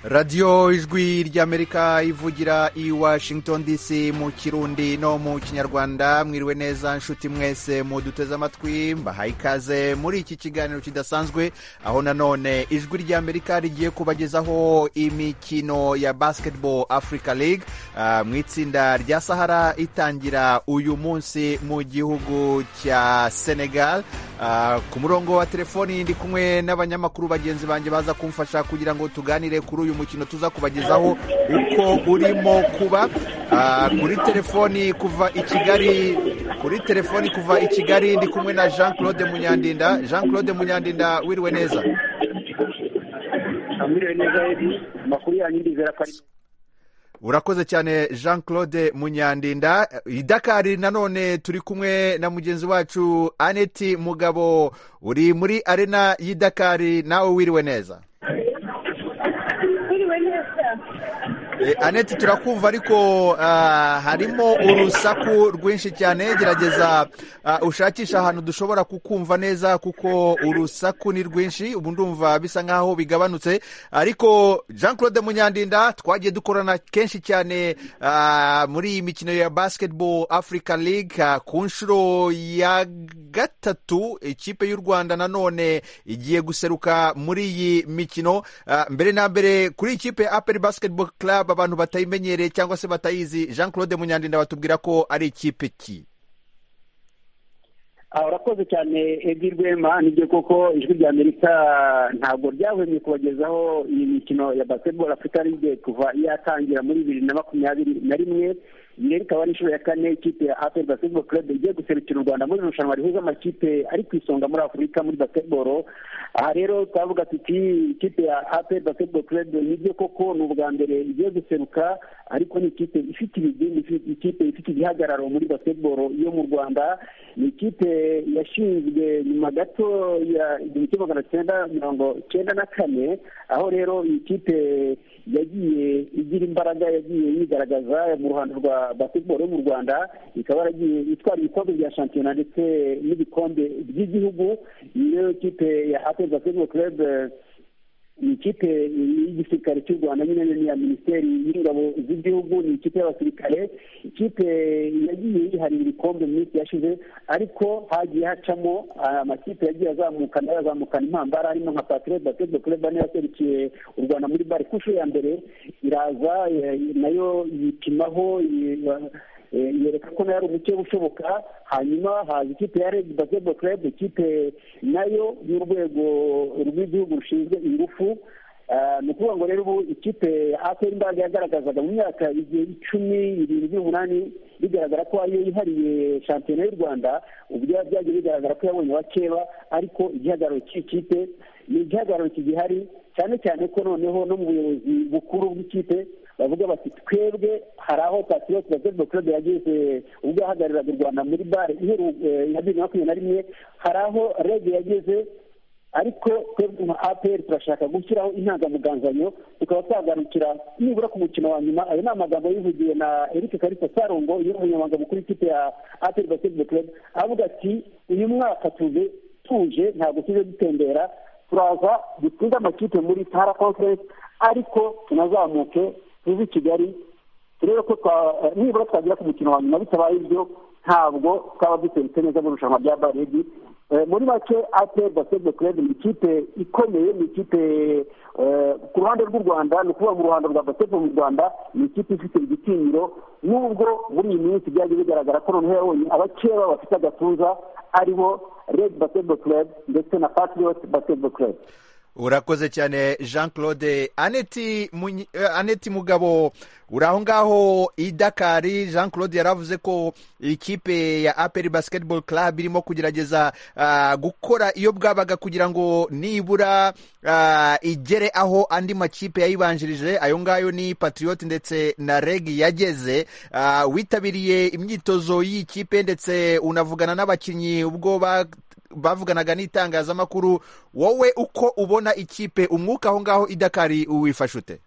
radiyo ijwi ry'amerika ivugira i washington dc mu kirundi no mu kinyarwanda mwiriwe neza nshuti mwese muduteze amatwi mbahaye ikaze muri iki kiganiro kidasanzwe aho nanone ijwi ry'amerika rigiye kubagezaho imikino ya basketball africa league uh, mu itsinda rya sahara itangira uyu munsi mu gihugu cya senegal uh, ku murongo wa telefoni ndi kumwe n'abanyamakuru bagenzi banjye baza kumfasha kugira ngo tuganire kuri uyu mukino tuza kubagezaho uko urimo kuba kuri telefoni kuva i kigali kuri telefoni kuva i kigali ndi kumwe na jean claude munyandinda jean claude munyandinda wiriwe neza wiriwe neza amakuru yanyu ndizera ko ari urakoze cyane jean claude munyandinda i dakari nanone turi kumwe na mugenzi wacu aneti mugabo uri muri arena y'i dakari nawe wiriwe neza aneti turakumva ariko harimo urusaku rwinshi cyane gerageza ushakisha ahantu dushobora kukumva neza kuko urusaku ni rwinshi ubu ndumva bisa nkaho bigabanutse ariko jean claude munyandinda twagiye dukorana kenshi cyane muri iyi mikino ya basketball africa league ku nshuro ya gatatu ikipe y'u rwanda nanone igiye guseruka muri iyi mikino mbere na mbere kuri ikipe ya aperi basketball club abantu batayimenyereye cyangwa se batayizi jean claude munyandinda batubwira ko ari ikipe ki urakoze cyane edi rwema nibyo koko ijwi rya amerika ntabwo ryahwemye kubagezaho iyi mikino ya basketball afurika ligue kuva yatangira muri bibiri na makumyabiri na rimwe iyi ikaba ari inshuro ya kane ikipe ya aperi basketball club igiye guserukira u rwanda muri irushanwa rihuza amakipe ari ku isonga muri afurika muri basketball aha rero twavuga tuti ikipe ya aperi basketball club nibyo koko ni ubwa mbere igiye guseruka ariko ni ikipe ifite ibidini ikipe ifite igihagararo muri basketball yo mu rwanda ni ikipe yashinzwe nyuma gato ya igihumbi kimwe magana cyenda mirongo cyenda na kane aho rero iyi kipe yagiye igira imbaraga yagiye yigaragaza mu ruhando rwa basketball yo mu rwanda ikaba yaragiye itwara ibikombe bya shampiyona ndetse n'ibikombe by'igihugu niyo kipe ya aperi basketball club ni ikipe y'igisirikare cy'u rwanda nyine ni iya minisiteri y'ingabo z'igihugu ni ikipe y'abasirikare ikipe yagiye yiharira ibikombe mu minsi yashize ariko hagiye hacamo amakipe yagiye azamukana yazamukana impambara harimo nka patire basketball club niyo yaserukiye u rwanda muri bari ku nshuro ya mbere iraza nayo yipimaho yereka ko nayo ari umukeba ushoboka hanyuma haza ikipe ya redi basketball club ikipe nayo y'urwego rw'igihugu rushinzwe ingufu ni ukuvuga ngo rero ubu ikipe ya aperi imbaraga yagaragazaga mu myaka igihe icumi irindwi umunani bigaragara ko ariyo yihariye shampiyona y'u rwanda ubu byagiye bigaragara ko yabonye abakeba ariko igihagararo cy'ikipe ni igihagararo kigihari cyane cyane ko noneho no mu buyobozi bukuru bw'ikipe bavuga bati twebwe hari aho patriote basketball club yageze ubwo yahagariraga u rwanda muri bare ya bibiri na makumyabiri na rimwe hari aho rege yageze ariko twebwe nka apr turashaka gushyiraho intangamugangano tukaba twagarukira nibura ku mukino wa nyuma ayo ni amagambo yivugiwe na eric karisa sarongo umunyamabanga mukuru w'ikipe ya apr basketball club avuga ati uyu mwaka tuve tuje ntabwo tuje dutembera turaza dutunze amakipe muri sahara conference ariko tunazamuke tuzi kigali turebe ko nibura twagera ku mukino wa nyuma bitabaye ibyo ntabwo twaba duserutse neza mu irushanwa rya baredi muri make aperi basketball club ni ikipe ikomeye ni ikipe ku ruhande rw'u rwanda ni ukuvuga mu ruhando rwa basketball mu rwanda ni ikipe ifite igitinyiro nubwo muri iyi minsi byagiye bigaragara ko noneho yabonye abakeba bafite agatuza aribo red basketball club ndetse na patriot basketball club urakoze cyane jean claude aneti aneti mugabo uri aho ngaho i dakari jean claude yaravuze ko ikipe ya aperi basketball club irimo kugerageza gukora iyo bwabaga kugira ngo nibura igere aho andi makipe yayibanjirije ayo ngayo ni patriote ndetse na regi yageze witabiriye imyitozo y'ikipe ndetse unavugana n'abakinnyi ubwo bavuganaga n'itangazamakuru wowe uko ubona ikipe umwuka aho ngaho idakari uwifashe ute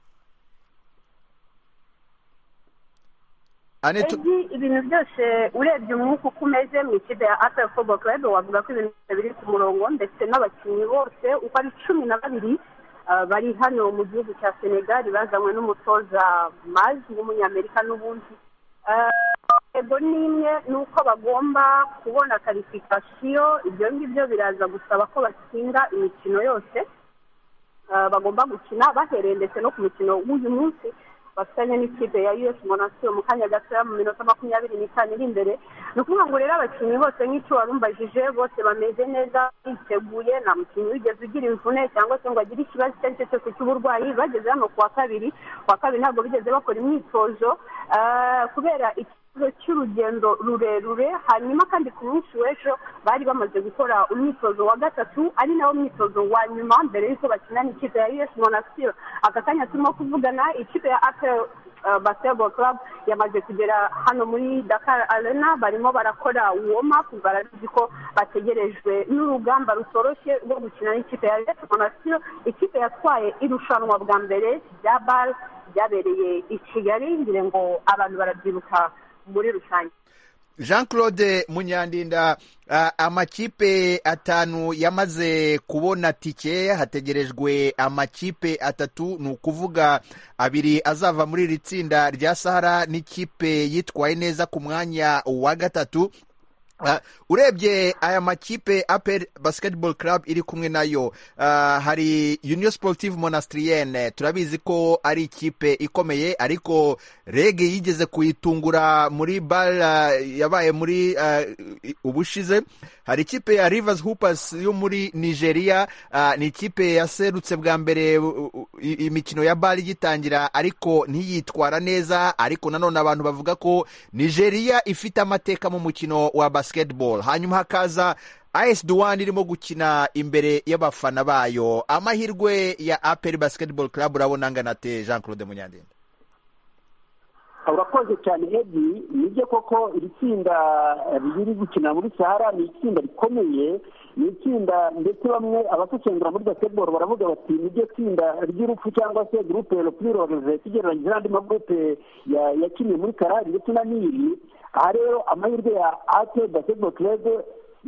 ibintu byose urebye umwuka uko umeze mu ikipe ya aperi fobo club wavuga ko ibintu biri ku murongo ndetse n'abakinnyi bose uko ari cumi na babiri ah, bari hano mu gihugu cya senegali bazanywe n'umutoza mazi w'umunyamerika n'ubundi Ah, intego ni imwe ni uko bagomba kubona karifikasiyo ibyo ngibyo biraza gusaba ko batsinda imikino yose Ah, bagomba gukina bahereye ndetse no ku mukino w'uyu munsi bafatanya n'ikipe ya us monasio mu kanya gatoya mu minota makumyabiri n'itanu iri imbere ni ukuvuga ngo rero abakinnyi bose nk'icyo warumbajije bose bameze neza biteguye nta mukinnyi wigeze ugira imvune cyangwa se ngo agire ikibazo icyo ari cyo cyose cy'uburwayi bageze hano ku wa kabiri ku wa kabiri ntabwo bigeze bakora imyitozo Ah, kubera ikibazo cy'urugendo rurerure hanyuma kandi ku munsi w'ejo bari bamaze gukora umwitozo wa gatatu ari nawo mwitozo wa nyuma mbere y'uko bakina n'ikipe ya us monasio aka kanya turimo kuvugana ikipe ya apel uh, basketball club yamaze kugera hano muri Dakar Arena barimo barakora warm up barabizi ko bategerejwe n'urugamba rutoroshye rwo gukina n'ikipe ya Real Monastir ikipe yatwaye irushanwa bwa mbere rya BAL ryabereye i Kigali ngira ngo abantu barabyibuka muri rusange jean claude munyandinda ah, amakipe atanu yamaze kubona tike hategerejwe amakipe atatu ni ukuvuga abiri azava muri iri tsinda rya sahara n'ikipe yitwaye neza ku mwanya wa gatatu Ah, urebye aya makipe apel basketball club iri kumwe nayo ah, hari union sportive monastrienne turabizi ko ari ikipe ikomeye ariko rege yigeze kuyitungura muri bar ah, yabaye muri ah, i- ubushize hari ikipe ya rivers hoopers yo muri nigeria ah, ni ikipe yaserutse bwa mbere u- u- i- imikino ya bar igitangira ariko ntiyitwara neza ariko nanone abantu bavuga ko nigeria ifite amateka mu mukino wa basketball hanyuma hakaza as duwani irimo gukina imbere y'abafana bayo amahirwe ya apel basketball club urabona angana ate jean claude munyandinda urakoze cyane edi nibyo koko iri tsinda riri gukina muri sahara ni itsinda rikomeye ni itsinda ndetse bamwe abasesengura muri basketball baravuga bati niryo tsinda ry'urupfu cyangwa se gurupe ropurirove tugereranyije n'andi magurupe ya- yakiniye muri karari ndetse na nili aha rero amahirwe ya ate basketball club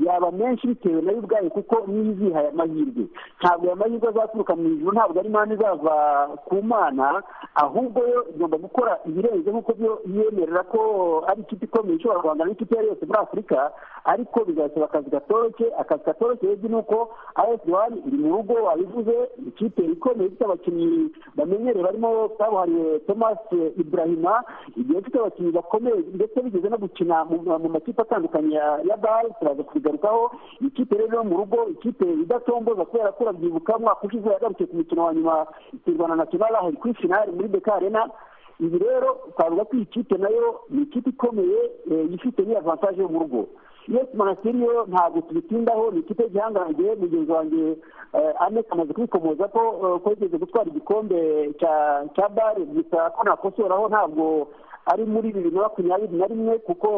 yaba menshi bitewe nayo ubwayo kuko niyo izihaye amahirwe ntabwo aya mahirwe azaturuka mu ijuru ntabwo ari mani izava ku mana ahubwo yo igomba gukora ibirenze nk'uko byo yemerera ko ari ikipe ikomeye ishobora guhangana n'ikipe iyo ari yose muri afurika ariko bizasaba akazi gatoroshye akazi gatoroshye rero ni uko as wani iri mu rugo wabivuze ikipe ikomeye ifite abakinnyi bamenyereye barimo kabuhariwe thomas ibrahima igihe ifite abakinnyi bakomeye ndetse bigeze no gukina mu- mu makipe atandukanye ya ya bari turaza kubigarukaho ikipe rero yo mu rugo ikipe idatomboza kubera ko urabyibuka umwaka ushize yagarutse ku mukino wa nyuma ikirwana na kibarahe kuri finali muri dekarena ibi rero twavuga ko iyi kipe nayo ni ikipe ikomeye eh, ifite n'iyavantaje yo mu rugo yes monastir yo ntabwo tubitindaho ni ikipe y'igihangange mugenzi wanjye eh, anek amaze kwikomoza ko eh, ko yigeze gutwara igikombe cya- cya bare gusa ko nakosoraho ntabwo ari muri bibiri na makumyabiri na rimwe kuko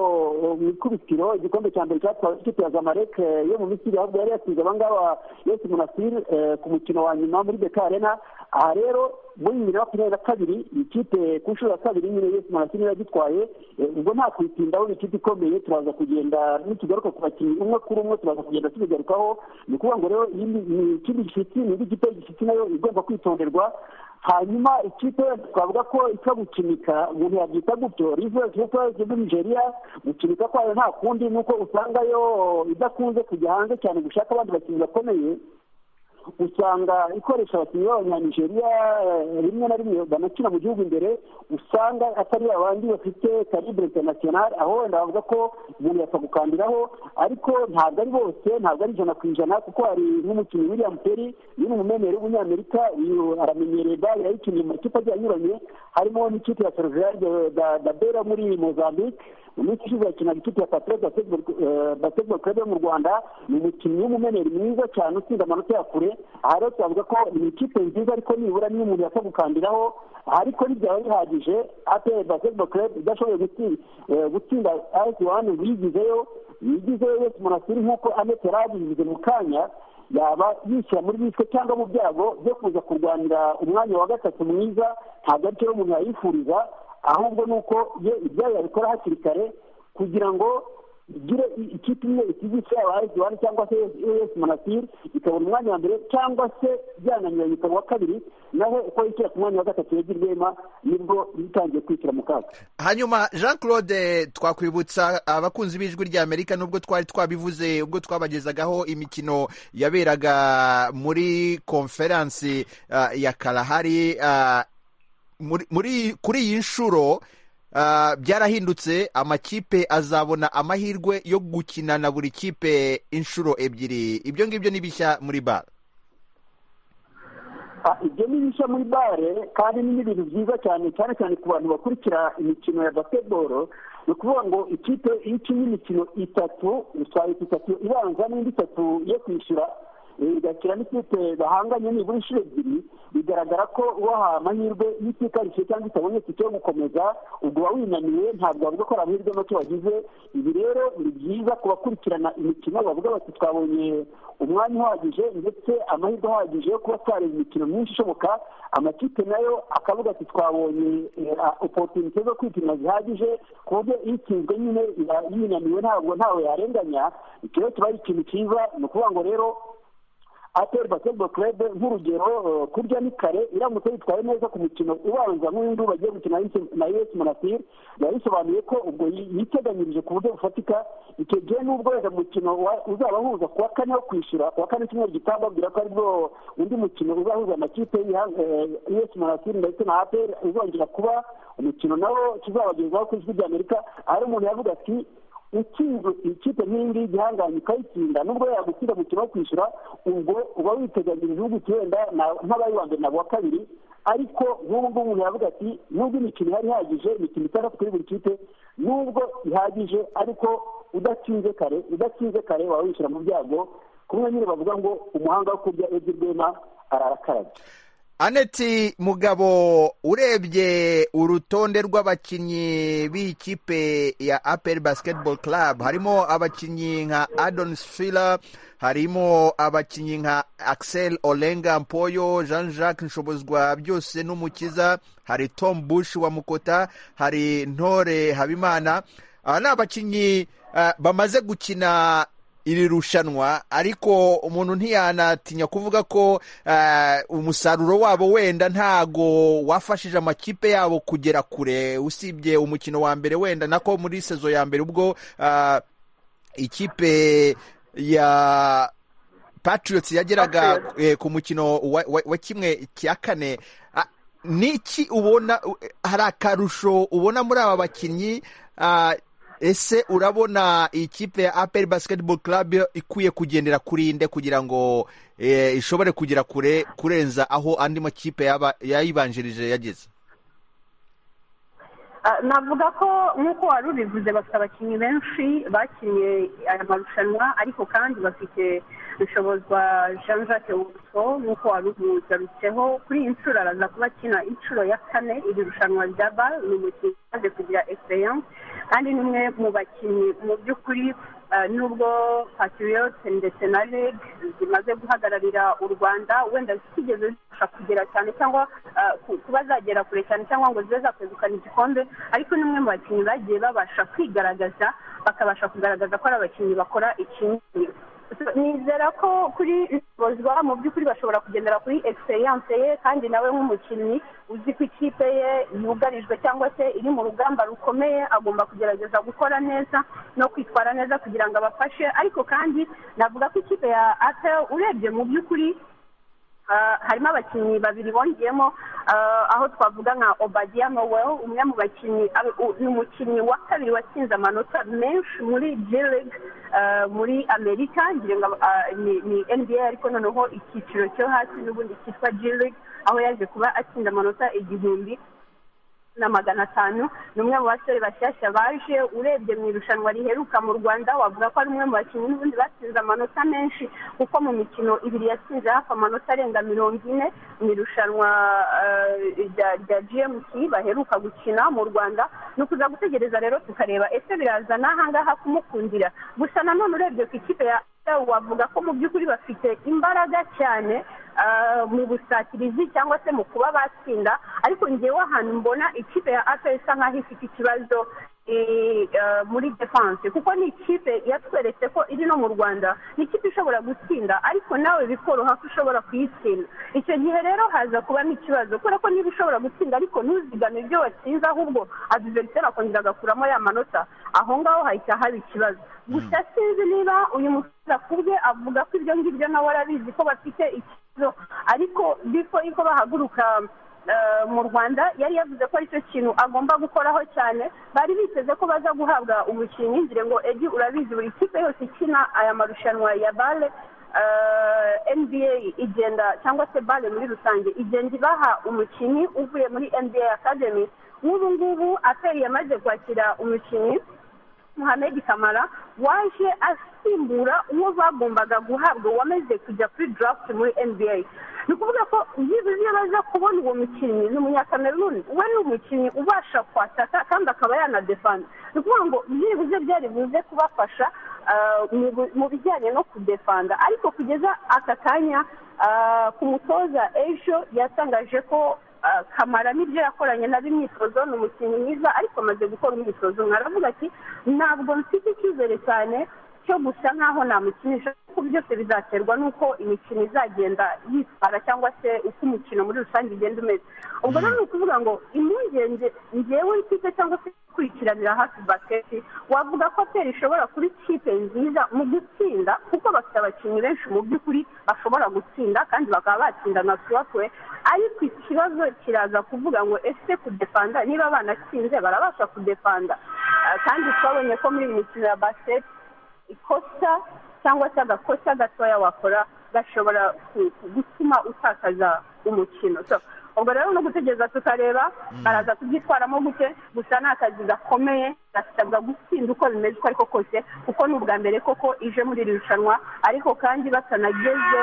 eh, mu ikubitiro igikombe cya mbere cyatwawe ikipe ya zamalek eh, yo mu misiri ahubwo yari yasize abangaba yesi munasiri eh, ku mukino wa nyuma muri bekarena aha rero muri bibiri na makumyabiri na kabiri ikipe ku nshuro ya kabiri nyine yesi munasiri yagitwaye eh, ubwo nta kuyitindaho ni ikipe ikomeye turaza kugenda nitugaruka ku bakinnyi umwe kuri umwe turaza kugenda tubigarukaho ni ukuvuga ngo rero iyi ni- ni ikindi gishyitsi ni indi kipe y'igishyitsi nayo igomba kwitonderwa hanyuma ikipe twavuga ko ipfa gukinika umuntu yabyita gutyo rivers hoopers muri nigeria gukinika kwayo nta kundi ni uko usanga yo idakunze kujya hanze cyane gushaka abandi bakinnyi bakomeye usanga ikoresha abakinnyi b'abanyanigeria eh, rimwe na rimwe banakina mu gihugu imbere usanga atari abandi bafite calibre international aho wenda bavuga ko umuntu yapfa gukandiraho ariko ntabwo ari bose ntabwo ari ijana ku ijana kuko hari nk'umukinnyi william perry uyu ni umumenyere w'umunyamerika uyu aramenyereye bari yayikiniye mu makipe agiye anyuranye harimo n'ikipe ya seriveri dabera muri mozambique mu minsi ishize yakinaga ikipe ya patriote basketball club yo mu rwanda ni umukinnyi w'umumeneri mwiza cyane utsinda amanota ya kure aha rero twavuga ko ni ikipe nziza ariko nibura niyo umuntu yapfa gukandiraho ariko ntibyaba bihagije apr basketball club idashoboye gutsi- eh, gutsinda as one wigizeyo yigizeyo wese monasiri nk'uko anete yarabigize mu kanya yaba yishyira muri biswe cyangwa mu byago byo kuza kurwanira umwanya wa gatatu mwiza ntabwo ari cyo rero umuntu yayifuriza ahubwo ni uko ye ibyayo yabikora hakiri kare kugira ngo igire ikipe imwe ikigo cyaba ayisiwani cyangwa se esi manasiri ikabona umwanya wa mbere cyangwa se byananiranye ikaba uwa kabiri naho uko yishyira ku mwanya wa gatatu yagirwema nibwo bitangiye kwishyira mu kaga hanyuma jean claude twakwibutsa abakunzi b'ijwi ry'amerika nubwo twari twabivuze ubwo twabagezagaho imikino yaberaga muri konferansi ya karahari kuri iyi nshuro byarahindutse amakipe azabona amahirwe yo gukina na buri kipe inshuro ebyiri ibyo ngibyo ni bishya muri bare ibyo ni bishya muri bare kandi ni ibintu byiza cyane cyane cyane ku bantu bakurikira imikino ya basiketiboro ni ukuvuga ngo ikipe iyo ikinnye imikino itatu usanga itatu ibanza n'indi itatu yo kwishyura igakira n'ikipe bahanganye nibura inshuro ebyiri bigaragara ko ubaha amahirwe y'itikarishije cyangwa itabonye itike yo gukomeza ubwo wawinaniwe ntabwo bavuga ko ari amahirwe make wagize ibi rero ni byiza kubakurikirana imikino bavuga bati twabonye umwanya uhagije ndetse amahirwe ahagije yo kuba twareba imikino myinshi ishoboka amakipe nayo akavuga ati twabonye opotunite zo kwipima zihagije ku buryo iyo itsinzwe nyine yinaniwe ntabwo ntawe yarenganya icyo rero kiba ari ikintu cyiza ni ukuvuga ngo rero ateri basketball club nk'urugero kurya ni kare iramutse yitwaye neza ku mukino ubanza nk'uyu bagiye gukina na us monastir biba bisobanuye ko ubwo yiteganyirije ku buryo bufatika icyo gihe n'ubwo wenda mukino uzaba uhuza kuwa kane wo kwishyura kuwa kane cyumweru gitaha babwira ko aribwo undi mukino uzahuza amakipe us monastir ndetse na ateri uzongera kuba umukino nawo tuzabagezaho ku ijwi ry'amerika hari umuntu yavuga ati utsinze ikipe nk'iyi ngiyi igihangange ukayitsinda nubwo yagutsinda mu wo kwishyura ubwo uba witeganyirije ubuki wenda nk'abari wa mbere na wa kabiri ariko nk'ubu ngubu umuntu yavuga ati nubwo imikino ihari ihagije imikino itandatu kuri buri kipe nubwo ihagije ariko udatsinze kare udatsinze kare waba wishyura mu byago kumwe nyine bavuga ngo umuhanga wo kurya ebyiri rwema ararakarabye aneti mugabo urebye urutonde rw'abakinnyi b'ikipe ya aperi basiketibolo karabu harimo abakinnyi nka adonis fila harimo abakinnyi nka akisel orenga mpoyo jean jacques nshobozwa byose n'umukiza hari tom bush wa mukota hari ntore habimana aba ni abakinnyi bamaze gukina iri rushanwa ariko umuntu ntiyanatinya kuvuga ko umusaruro wabo wenda ntago wafashije amakipe yabo kugera kure usibye umukino wa mbere wenda nako muri sezo ya mbere ubwo ikipe ya patriots yageraga ku mukino wa kimwe cya kane niki ubona hari akarusho ubona muri aba bakinnyi ese urabona ikipe ya aperi basiketibolo club ikwiye kugendera kuri nde kugira ngo ishobore kugera kure kurenza aho andi makipe yayibanjirije yageze navuga ko nk'uko wari ubivuze bafite abakinnyi benshi bakinnye aya marushanwa ariko kandi bafite rushobozwa jean jacques wuso nk'uko wari ubigarutseho kuri iyi nshuro araza kuba akina inshuro ya kane iri rushanwa rya bal ni umukinnyi umaze kugira egiseyanse kandi ni umwe mu bakinnyi mu by'ukuri nubwo patiriyote ndetse na reg zimaze guhagararira u rwanda wenda zitigeze zibasha kugera cyane cyangwa kuba zagera kure cyane cyangwa ngo zibe zakwegukana igikombe ariko ni umwe mu bakinnyi bagiye babasha kwigaragaza bakabasha kugaragaza ko ari abakinnyi bakora ikintu nizera ko kuri bozwa mu by'ukuri bashobora kugendera kuri egiseyanse ye kandi nawe nk'umukinnyi uzi ko ikipe ye yugarijwe cyangwa se iri mu rugamba rukomeye agomba kugerageza gukora neza no kwitwara neza kugira ngo abafashe ariko kandi navuga ko ikipe ya atel urebye mu by'ukuri harimo abakinnyi babiri bongeyemo aho twavuga nka obadiya nowel umwe mu bakinnyi ni umukinnyi wa kabiri watsinze amanota menshi muri jirig muri amerika ngira ngo ni nba ariko noneho icyiciro cyo hasi n'ubundi cyitwa jirig aho yaje kuba atsinda amanota igihumbi na magana atanu ni umwe mu basore bashyashya baje urebye mu irushanwa riheruka mu rwanda wavuga ko ari umwe mu bakinnyi n'ubundi batsinze amanota menshi kuko mu mikino ibiri yatsinze hafi amanota arenga mirongo ine mu irushanwa rya gmt baheruka gukina mu rwanda ni ukuza gutegereza rero tukareba ese birazana ahangaha kumukundira gusa nanone urebye ku ikipe ya wavuga ko mu by'ukuri bafite imbaraga cyane mu busatirizi cyangwa se mu kuba batsinda ariko ngewe ahantu mbona ikipe ya aperi isa nk'aho ifite ikibazo eh, eh, muri defanse kuko ni ikipe yatweretse ko iri no mu rwanda ni ikipe ishobora gutsinda ariko nawe bikoroha ko ushobora kuyitsinda icyo gihe rero haza kubamo ikibazo kubera ko niba ushobora gutsinda ariko ntuzigame ibyo watsinze ahubwo adiveriseri akongera agakuramo ya manota aho ngaho hahita haba ikibazo gusa sinzi niba uyu musore akubwe avuga ko ibyo ngibyo nawe arabizi ko bafite ikibazo ariko bifo yuko bahaguruka eh, mu rwanda yari yavuze ko aricyo kintu agomba gukoraho cyane bari biteze ko baza guhabwa umukinnyi ngire ngo edi urabizi buri kipe yose ikina aya marushanwa ya bale eh, nba igenda cyangwa se bale muri rusange igenda ibaha umukinnyi uvuye muri nba academy nk'ubu ngubu aperi yamaze kwakira umukinnyi muhamedi kamara waje asimbura uwo bagombaga guhabwa wamaze kujya kuri draft muri nba ni ukuvuga ko byibuze iyo baza kubona uwo mukinnyi ni umunyakameruni we ni umukinnyi ubasha kwataka kandi akaba yanadefanda ni ukuvuga ngo byibuze byari buze kubafasha ah, mu bu- mu bijyanye no kudefanda ariko kugeza aka kanya ah, ku mutoza ejo yatangaje ko ah, kamara n'ibyo yakoranye nabo imyitozo ni umukinnyi mwiza ariko amaze gukora imyitozo mwaravuga ati ntabwo mfite icyizere cyane cyo gusa nk'aho namukinisha kuko byose bizaterwa n'uko imikino izagenda yitwara cyangwa se uko umukino muri rusange ugenda umeze ubwo rero ni ukuvuga ngo impungenge ngewe ikipe cyangwa se gukurikiranira hafi basiketi wavuga ko peri ishobora kuba ikipe nziza mu gutsinda kuko bafite abakinnyi benshi mu by'ukuri bashobora gutsinda kandi bakaba batsinda na tuwakwe ariko ikibazo kiraza kuvuga ngo ese kudefanda niba banatsinze barabasha kudefanda Ah, kandi twabonye ko muri iyi mikino ya basiketi ikosa cyangwa se agakosa gatoya wakora gashobora ku- ku- gutuma utakaza umukino So, ubwo rero ni ugutegereza tukareba baraza kubyitwaramo gute gusa ni akazi gakomeye gasabwa gutsinda uko bimeze uko ariko kose kuko ni ubwa mbere koko ije muri iri rushanwa ariko kandi batanageze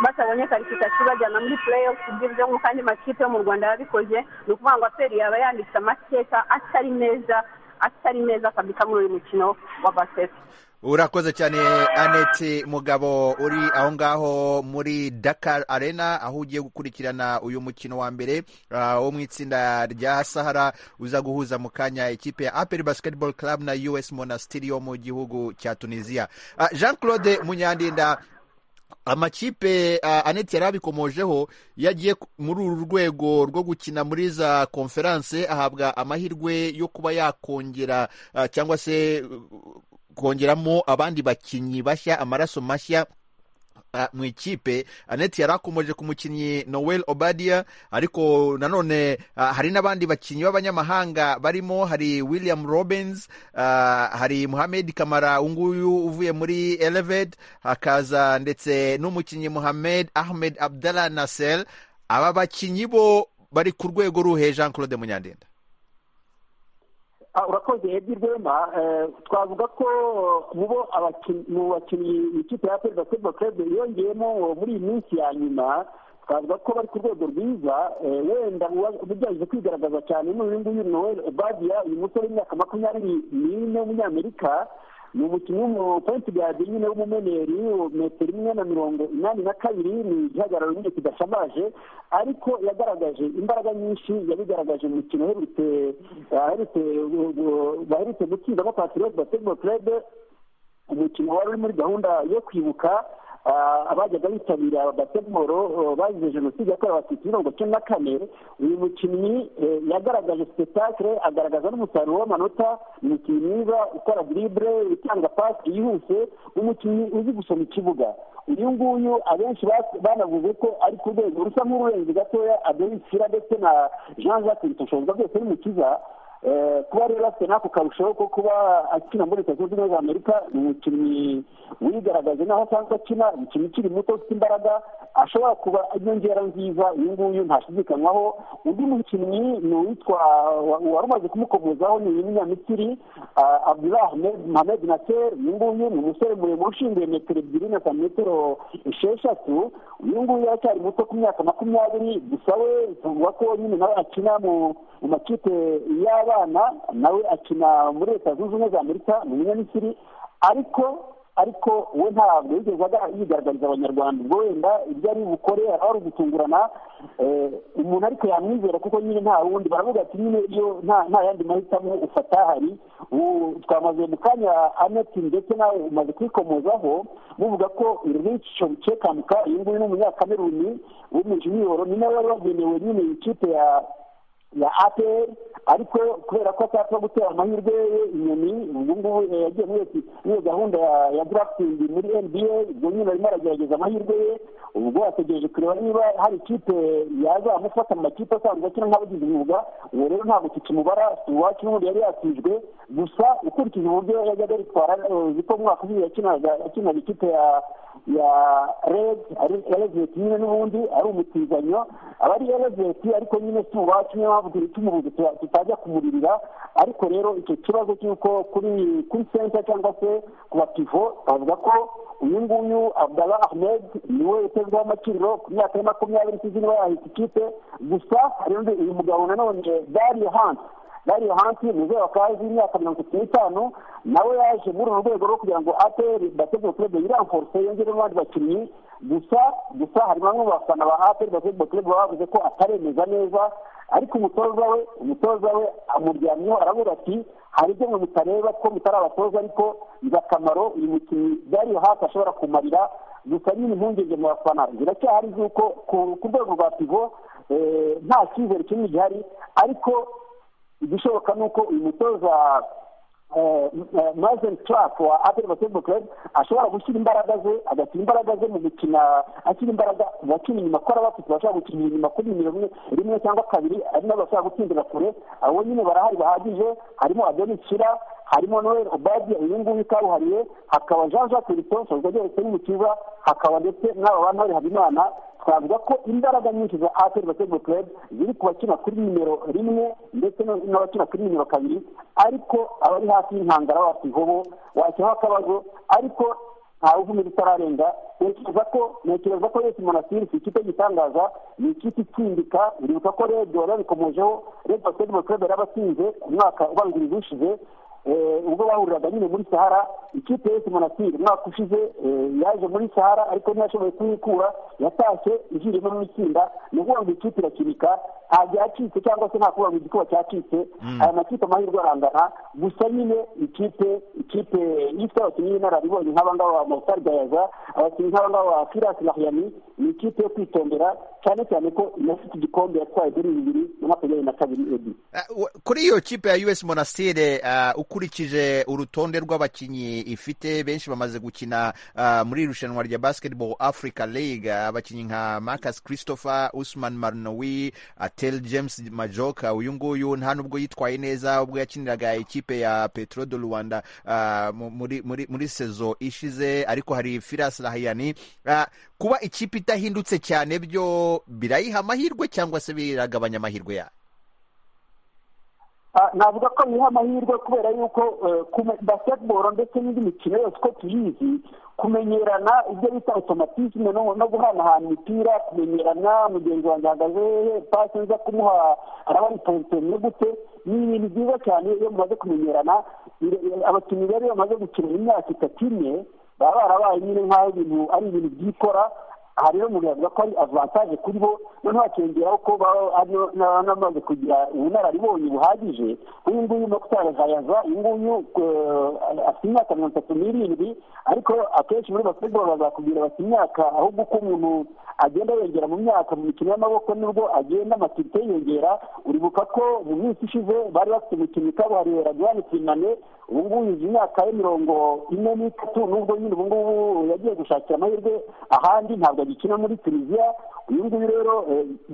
batabonye karifikasiyo bajyana muri pureyi ibyo nk'uko andi makipe yo mu rwanda yabikoze ni ukuvuga ngo aperi yaba yanditse amateka atari meza atari meza kabisa muri uyu mukino wa basiketi urakoze cyane anete mugabo uri aho ngaho muri dakar arena aho ugiye gukurikirana uyu mukino wa mbere ah, wo mu itsinda rya sahara uza guhuza mu kanya ikipe ya apel basketball club na us monastiri yo mu gihugu cya tunisiya Ah, jean claude munyandinda amakipe ah, aneti yari abikomojeho yagiye ku- muri uru rwego rwo gukina muri za konferanse ahabwa amahirwe yo kuba yakongera ah, cyangwa se uh, kongeramo abandi bakinnyi bashya amaraso mashya ah, mu ikipe aneti yari akomoje ku mukinnyi noel obadia ariko nanone ah, hari n'abandi bakinnyi b'abanyamahanga barimo hari william robins ah, hari muhamed kamara unguyu uvuye muri eleved hakaza ndetse n'umukinnyi muhamed ahmed abdallah nasel aba bakinnyi bo bari ku rwego ruhe jean claude munyandenda Ah, urakoze edi rwema Eh, twavuga ko mu bo abakin- mu bakinnyi ikipe ya peri basiketibolo kerebe yongeyemo muri iyi minsi ya nyuma twavuga ko bari ku rwego rwiza Eh, wenda uwa- ubujyaje kwigaragaza cyane ni uyu nguyu noel obadiya uyu musore w'imyaka makumyabiri n'ine w'umunyamerika ni umukinnyi w'umupointi gadi nyine w'umumeneri metero imwe na mirongo inani na kabiri ni igihagararo nyine kidashamaje ariko yagaragaje imbaraga nyinshi yabigaragaje mu mikino aherutse aherutse baherutse gutsindamo patiriyoti basiketibolo kerebe umukino wari uri muri gahunda yo kwibuka ah, abajyaga bitabira basketball oh, bazize jenoside yakorewe abatutsi mirongo icyenda na kane uyu mukinnyi eh, yagaragaje spectacle agaragaza n'umusaruro w'amanota umukinnyi mwiza ukora dribble utanga pasi yihuse umukinnyi uzi gusoma ikibuga uyu nguyu abenshi bas- banavuze ko ari ku rwego rusa nk'ururenze gatoya adelisira ndetse na jean jacques bitoshoboza rwose n'umukiza Eh, kuba rero afite n'ako karushaho ko kuba akina muri leta zunze ubumwe za amerika ni umukinnyi wigaragaje n'aho asanzwe akina umukinnyi ukiri muto ufite imbaraga ashobora kuba inyongera nziza uyu nguyu ntashidikanywaho undi mukinnyi ni uwitwa wa- wari umaze kumukomozaho ni umunyamisiri ah, abdullah Ahmed- mohamed naser uyu nguyu ni umusore muremure ushinzwe metero ebyiri na santimetero esheshatu uyu nguyu aracyari muto ku myaka makumyabiri gusa we tuvugwa ko nyine nawe akina mu mu makipe y'abana nawe akina muri leta zunze ubumwe za amerika ni umunyamisiri ariko ariko we ntabwo yigeze yigaragariza abanyarwanda ubwo wenda ibyo ari bukore aba ari ugutungurana umuntu ariko yamwizera kuko nyine nta wundi baravuga ati nyine iyo nta yandi mahitamo ufata hari twamaze mu kanya aneti ndetse nawe umaze kwikomozaho muvuga ko irico cekamuka uyu nguyu ni umunyakameruni w'umujiniyoro ni nawe wari wagenewe nyine ikipe ya ya aperi ariko kubera ko atapfa gutera amahirwe ye inyoni ubu ngubu yagiye muri iyo gahunda ya darafutingi muri nba ubwo nyine arimo aragerageza amahirwe ye ubwo ategereje kureba niba hari ikipe yazamufata mu makipe asanzwe akina nk'abagize umwuga uwo rero ntabwo tukimubara iwacu n'ubundi yari yatijwe gusa ukurikije uburyo yajyaga aritwara uzi ko mu mwaka ushize yakinaga ikipe ya ya reveti nyine n'ubundi ari umutizanyo aba ari reveti ariko nyine si uwacu niyo mpamvu tumubuze tutajya kumuririra ariko rero icyo kibazo cy'uko kuri kuri senta cyangwa se ku bapivo bavuga ko uyu nguyu abdallah ahmed niwe utezweho amaciro ku myaka ya makumyabiri isize niba yahita ikipe gusa hari undi uyu mugabo nanone dariyo hansi dariyo hansi muzehe wa kazi imyaka mirongo itatu n'itanu nawe yaje muri uru rwego rwo kugira ngo ateri bategure kurebe yiranforse yongeremo abandi bakinnyi gusa gusa hari bamwe mu bafana ba aperi bategure kurebe bavuze ko ataremeza neza ariko umutoza we umutoza we amuryamyeho aravuga ati hari ibyo ngo mutareba ko mutari abatoza ariko biba akamaro uyu mukinnyi dariyo hasi ashobora kumarira gusa nyine impungenge mu bafana ziracyahari z'uko ku rwego rwa pivo nta cyizere kinini gihari ariko igishoboka ni uko uyu mutoza mazeni turafu wa aperi basketball club ashobora gushyira imbaraga ze agashyira imbaraga ze mu gukina ashyira imbaraga mu bakina inyuma ko bafite bashobora gukinira inyuma kuri rimwe rimwe cyangwa kabiri ari nabo bashobora gutsindira kure abo nyine barahari bahagije harimo adoni kira harimo noel obadi uyu nguyu kabuhariye hakaba jean jacques ritonso uzageretse n'umukiza hakaba ndetse n'aba bantu bari habimana twavuga ko imbaraga nyinshi za aperi basketball club ziri ku bakina kuri nimero rimwe ndetse n'abakina kuri nimero kabiri ariko abari hafi y'inkangara bakihobo washyiraho akabazo ariko ntawe uvumira itararenga ntekereza ko ntekereza ko yesi monasiri si ikipe gitangaza ni ikipe itsimbika uribuka ko redi wari wabikomojeho redi basketball club yari abatsinze umwaka ubanziriza ushize ubwo bahuriraga nyine muri sahara ikipe yose monasiri umwaka ushize yaje muri sahara ariko ntiyashoboye kuyikura yatashye ijiriyemo mu itsinda ni ukuvuga ngo ikipe irakinika ntabwo yacitse cyangwa se nta kuvuga ngo igikuba cyacitse aya makipe amahirwe arangana gusa nyine ikipe ikipe ifite abakinnyi b'inararibonye nk'abangaba ba mositari gayaza abakinnyi nk'abangaba ba kirasi rahiyami ni ikipe yo kwitondera cyane cyane ko inafite igikombe yatwaye kuri bibiri na makumyabiri na kabiri ebi kuri iyo kipe ya us monasire ukurikije urutonde rw'abakinnyi ifite benshi bamaze gukina muri irushanwa rya basketball africa league abakinnyi nka marcus christopher usman marnowi atel james majoka uyu nguyu nta n'ubwo yitwaye neza ubwo yakiniraga ikipe ya petro de rwanda muri sezo ishize ariko hari firas rahiyani kuba ikipe idahindutse cyane byo birayiha amahirwe cyangwa se biragabanya amahirwe yayo navuga ko biha amahirwe kubera yuko basketball ndetse n'indi mikino yose uko tuyizi kumenyerana ibyo bita otomatisme no guhanahana imipira kumenyerana mugenzi wanjye ahagaze hehe pasi nza kumuha araba ari positemye gute ni ibintu byiza cyane iyo mumaze kumenyerana abakinnyi rero iyo bamaze gukina imyaka itatu imwe baba barabaye nyine nk'aho ibintu ari ibintu byikora aha rero umuntu yavuga ko ari avantaje kuri bo noneho hakiyongeraho ko banamaze kugira ubunararibonye buhagije uyu nguyu mokutari hayaza uyu nguyu afite imyaka mirongo itatu n'irindwi ariko akenshi muri basketball bazakubwira bati imyaka ahubwo uko umuntu agenda yongera mu myaka mu mikino y'amaboko nibwo agenda amatirite yiyongera uribuka ko mu minsi ishize bari bafite imikino ikabuhariwe radiyani kinane ubu ngubu izi myaka ye mirongo ine n'itatu n'ubwo nyine ubu ngubu yagiye gushakira amahirwe ahandi ntabwo agikina muri tunisiya uyu nguyu rero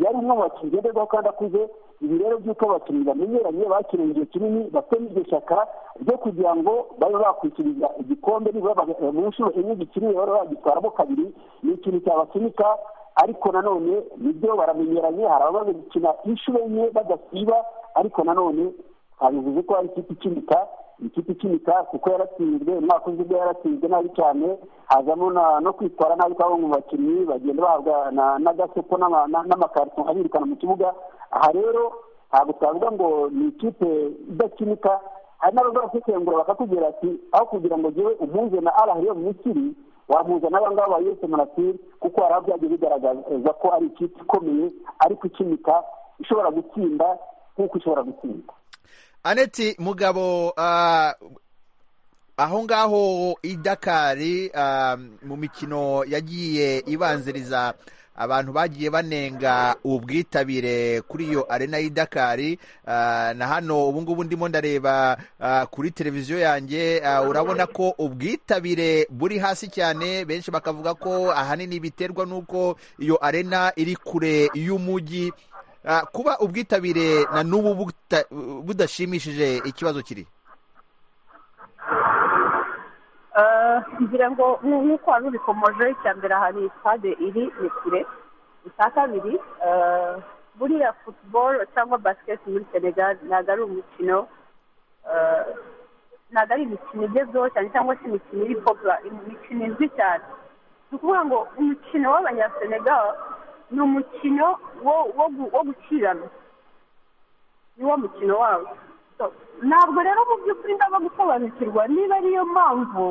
yari umwe mu bakinnyi ngenderwaho kandi akuze ibi rero by'uko abakinnyi bamenyeranye bakiriye igihe kinini bafite n'iryo shyaka ryo kugira ngo babe bakwishyuriza igikombe nibura mu nshuro enye gikiniwe baba bagitwaramo kabiri ni ikintu cyabasunika ariko nanone nibyo baramenyeranye hari abamaze gukina inshuro enye badasiba ariko nanone bivuze ko hari ikipe ikinika ikipe ikinika kuko yaratsinzwe umwaka ushize ubwo yaratsinzwe nabi cyane hazamo no kwitwara nabi kw'abo mu bakinnyi bagenda bahabwa n'agasoko n'amakarito abirukana mu kibuga aha rero ntabwo twavuga ngo ni ikipe idakinika hari n'abazaba kwitengura bakakubwira ati aho kugira ngo ngewe umpunze na arahariyo misiri wampuza n'abangaba ba yose munasiri kuko hari byagiye bigaragaza ko ari ikipe ikomeye ariko ikimika ishobora gutsinda nk'uko ishobora gutsinda aneti mugabo aho ngaho i dakari mu mikino yagiye ibanziriza abantu bagiye banenga ubwitabire kuri iyo arena y'i dakari na hano ubu ngubu ndimo ndareba kuri televiziyo yanjye urabona ko ubwitabire buri hasi cyane benshi bakavuga ko ahanini biterwa n'uko iyo arena iri kure y'umujyi kuba ubwitabire na n'ubu budashimishije ikibazo kiri ngira ngo nk'uko wari ubikomoje icya mbere hari sitade iri ni kure icya kabiri buriya futuboro cyangwa basiketi muri senegal ntabwo ari umukino ntabwo ari imikino igezweho cyane cyangwa se imikino iri popula imikino izwi cyane ni ukuvuga ngo umukino w'abanyasenegal ni umukino wo gukirana niwo mukino wawo ntabwo rero mu by'ukuri ndaba gusobanukirwa niba ariyo mpamvu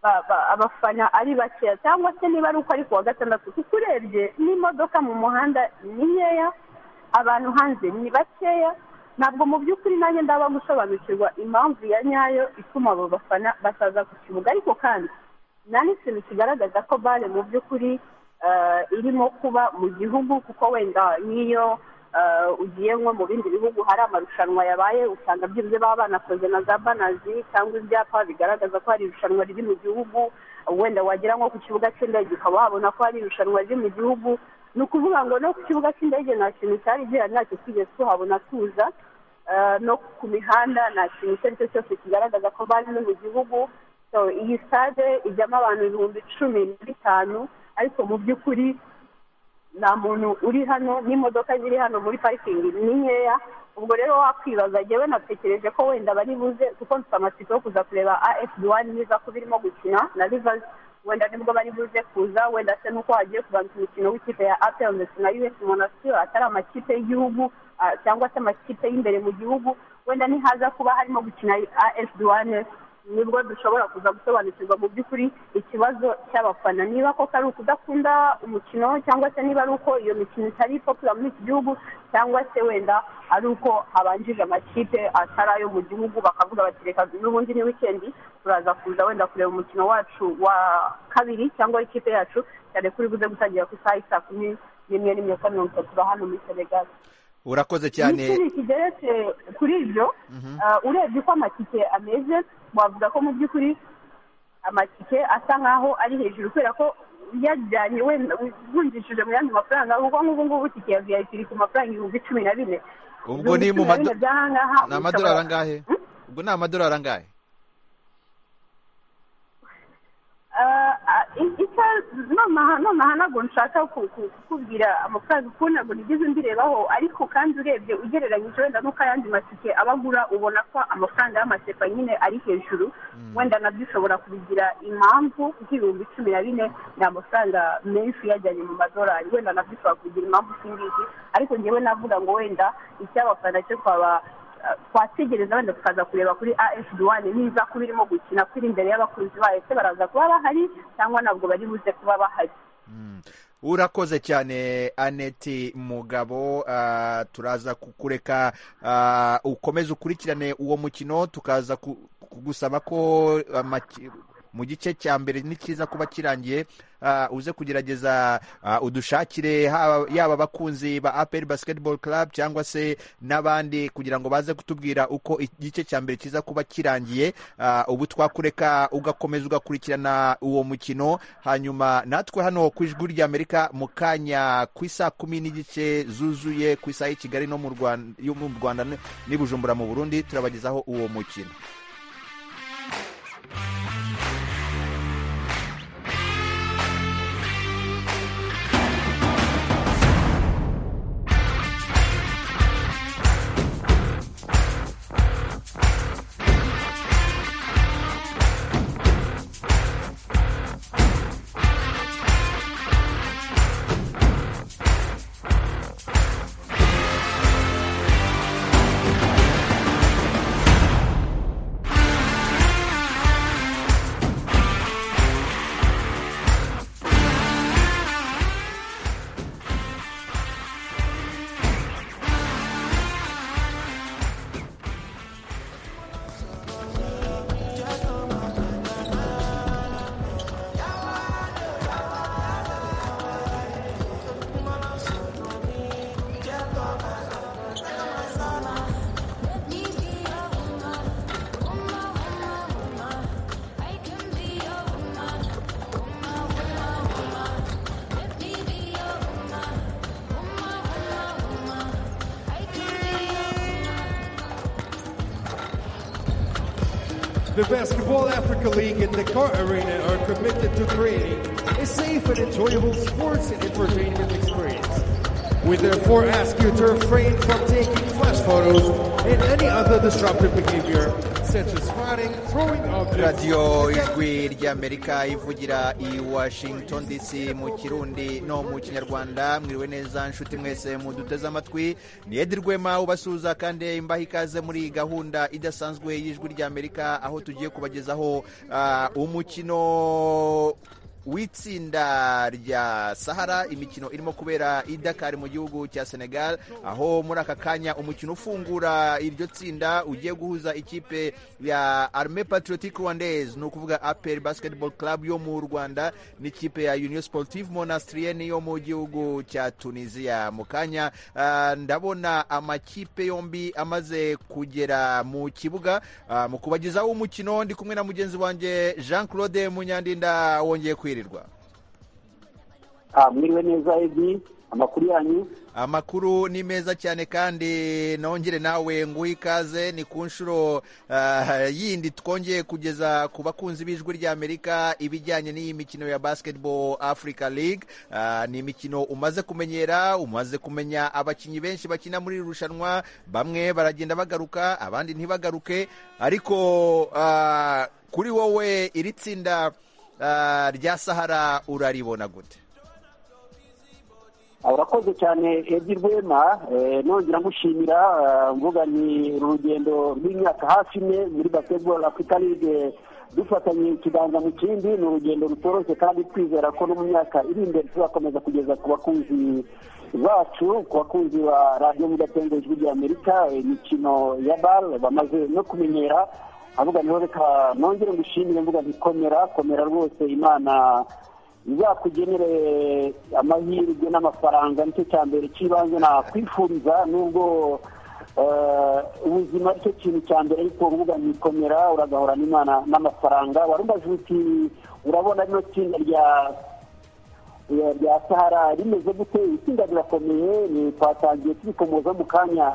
abafana ari bakeya cyangwa se niba ari uko ari kuwa gatandatu kuko urebye n'imodoka mu muhanda ni nkeya abantu hanze ni bakeya ntabwo mu by'ukuri nanjye ndaba gusobanukirwa impamvu ya nyayo ituma abo bafana basaza ku kibuga ariko kandi nta n'ikintu kigaragaza ko bare mu by'ukuri irimo kuba mu gihugu kuko wenda nk'iyo ugiye nko mu bindi bihugu hari amarushanwa yabaye usanga byibuze baba banakoze na za banazi cyangwa ibyapa bigaragaza ko hari irushanwa riri mu gihugu wenda wagera nko ku kibuga cy'indege ukaba wabona ko hari irushanwa riri mu gihugu ni ukuvuga ngo no ku kibuga cy'indege nta kintu cyari gihari ntacyo twigeze tuhabona tuza no ku mihanda nta kintu icyo ari cyo cyose kigaragaza ko bari no mu gihugu iyi sitade ijyamo abantu ibihumbi cumi na bitanu ariko mu by'ukuri nta muntu uri hano n'imodoka ziri hano muri parikingi ni nkeya ubwo rero wakwibaza njyewe natekereje ko wenda bari buze kuko mfite amatsiko yo kuza kureba afd wani niza kuba irimo gukina na rivers wenda nibwo bari buze kuza wenda se nuko hagiye kubanza umukino w'ikipe ya apel ndetse na us monasiro atari amakipe y'igihugu cyangwa se amakipe y'imbere mu gihugu wenda ntihaza kuba harimo gukina afd wani nibwo dushobora kuza gusobanukirwa mu by'ukuri ikibazo cy'abafana niba koko ari ukudakunda umukino cyangwa se niba ari uko iyo mikino itari ipopula muri iki gihugu cyangwa se wenda ari uko habanjije amakipe atari ayo mu gihugu bakavuga bati reka n'ubundi ni wikendi turaza kuza wenda kureba umukino wacu wa kabiri cyangwa ikipe yacu cyane kuri buze gutangira ku isaha y'i saa kumi n'imwe n'imyaka mirongo itatu hano muri senegali urakoze cyane ni kigeretse kuri ibyo urebye uko amatike ameze wavuga ko mu by'ukuri amatike asa nkaho ari hejuru kubera ko yajyanye wenda uvunjishije mu yandi mafaranga kuko nk'ubu ngubu itike ya viyayipi iri ku mafaranga ibihumbi cumi na bine ubwo ni mu amadorari angahe ubwo ni amadorari angahe nonaha ntabwo nshaka kukubwira amafaranga ukuntu ntabwo nigeze mbirebaho ariko kandi urebye ugereranyije wenda n'uko ayandi matike aba agura ubona ko amafaranga y'amasepa nyine ari hejuru wenda nabyo ushobora kubigira impamvu nk'ibihumbi cumi na bine ni amafaranga menshi uyajyanye mu madorari wenda nabyo ushobora kubigira impamvu ngizi ariko ngewe navuga ngo wenda icyabafana cyo twaba twategereza wenda tukaza kureba kuri afd wani niza kuba irimo gukina ko iri imbere y'abakunzi bayo se baraza kuba bahari cyangwa ntabwo bari buze kuba bahari urakoze cyane aneti mugabo turaza kukureka ukomeze ukurikirane uwo mukino tukaza kugusaba ko mu gice cya mbere ni cyiza kuba kirangiye uze kugerageza udushakire yaba abakunzi ba aperi basiketibolo club cyangwa se n'abandi kugira ngo baze kutubwira uko igice cya mbere cyiza kuba kirangiye ubu twakureka ugakomeza ugakurikirana uwo mukino hanyuma natwe hano ku ijwi ry'amerika mu kanya ku isaha kumi n'igice zuzuye ku isaha y'i kigali no mu rwanda n'i bujumbura mu burundi turabagezaho uwo mukino The Basketball Africa League and Dakar Arena are committed to creating a safe and enjoyable sports and entertainment experience. We therefore ask you to refrain from taking flash photos and any other disruptive behavior, such as fighting, throwing objects, radiyo ijwi ry'amerika ivugira i washington dc mu kirundi no mu kinyarwanda mwiriwe neza nshuti mwese muduteze amatwi ni edi rwema ubasuhuza kandi imbaha ikaze muri iyi gahunda idasanzwe y'ijwi ry'amerika aho tugiye kubagezaho ah, umukino w'itsinda rya sahara imikino irimo kubera i dakar mu gihugu cya senegal aho muri aka kanya umukino ufungura iryo tsinda ugiye guhuza ikipe ya arme patriotique rwandaise ni ukuvuga apr basketball club yo mu rwanda n'ikipe ya union sportive monastrienne yo mu gihugu cya tunisia mu kanya ah, ndabona amakipe yombi amaze kugera mu kibuga Ah, mu kubagezaho umukino ndi kumwe na mugenzi wanjye jean claude munyandinda wongeye kwirirwa Ah, mwiriwe neza edi amakuru yanyu amakuru ni meza cyane kandi nongere nawe nguhe ikaze ni ku nshuro ah, yindi twongeye kugeza ku bakunzi b'ijwi ry'amerika ibijyanye n'iyi mikino ya basketball africa league Ah, ni imikino umaze kumenyera umaze kumenya abakinnyi benshi bakina muri iri rushanwa bamwe baragenda bagaruka abandi ntibagaruke ariko ah, kuri wowe iri tsinda ah, rya sahara uraribona gute Ah, urakoze cyane edi rwema Eh, nongera ngushimira ah, mvuga ni urugendo rw'imyaka hafi ine muri basketball africa league eh, dufatanye ikiganza mu kindi ni urugendo rutoroshye kandi twizera ko no mu myaka iri imbere tuzakomeza kugeza ku bakunzi bacu ku bakunzi ba radiyo mudatenga ijwi rya amerika eh, imikino ya bare bamaze no kumenyera avuga niho reka nongere ngushimire mvuga nti komera komera rwose imana bizakugenere amahirwe n'amafaranga nicyo cya mbere cy'ibanze nakwifuriza nubwo eh, ubuzima aricyo kintu cya mbere ariko urubuga nikomera uragahora n'imana n'amafaranga warumbaje uti urabona rino tsinda rya rya- rya sahara rimeze gute itsinda rirakomeye ni twatangiye turikomoza mu kanya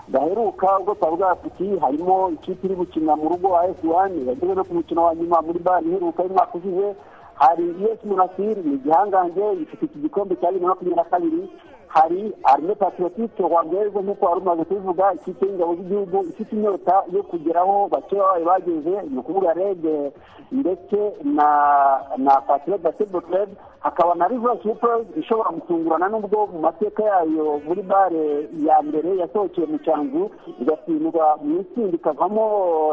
gaheruka ubwo twari bwafiti harimo ikipe iri gukina mu rugo as wani yageze no ku mukino wa nyuma muri bari iheruka y'umwaka ushize hari us munasiri ni igihangange ifite iki gikombe cya bibiri na makumyabiri na kabiri hari arme patriotique rwandaise nk'uko wari umaze kubivuga ikipe y'ingabo z'igihugu ifite inyota yo kugeraho bake babaye bageze ni ukuvuga rege ndetse na na patriote basketball club hakaba na rivers supers ishobora gutungurana n'ubwo mu mateka yayo muri bare ya mbere yasohokeye mu cyanzu igatsindwa mu itsinda ikavamo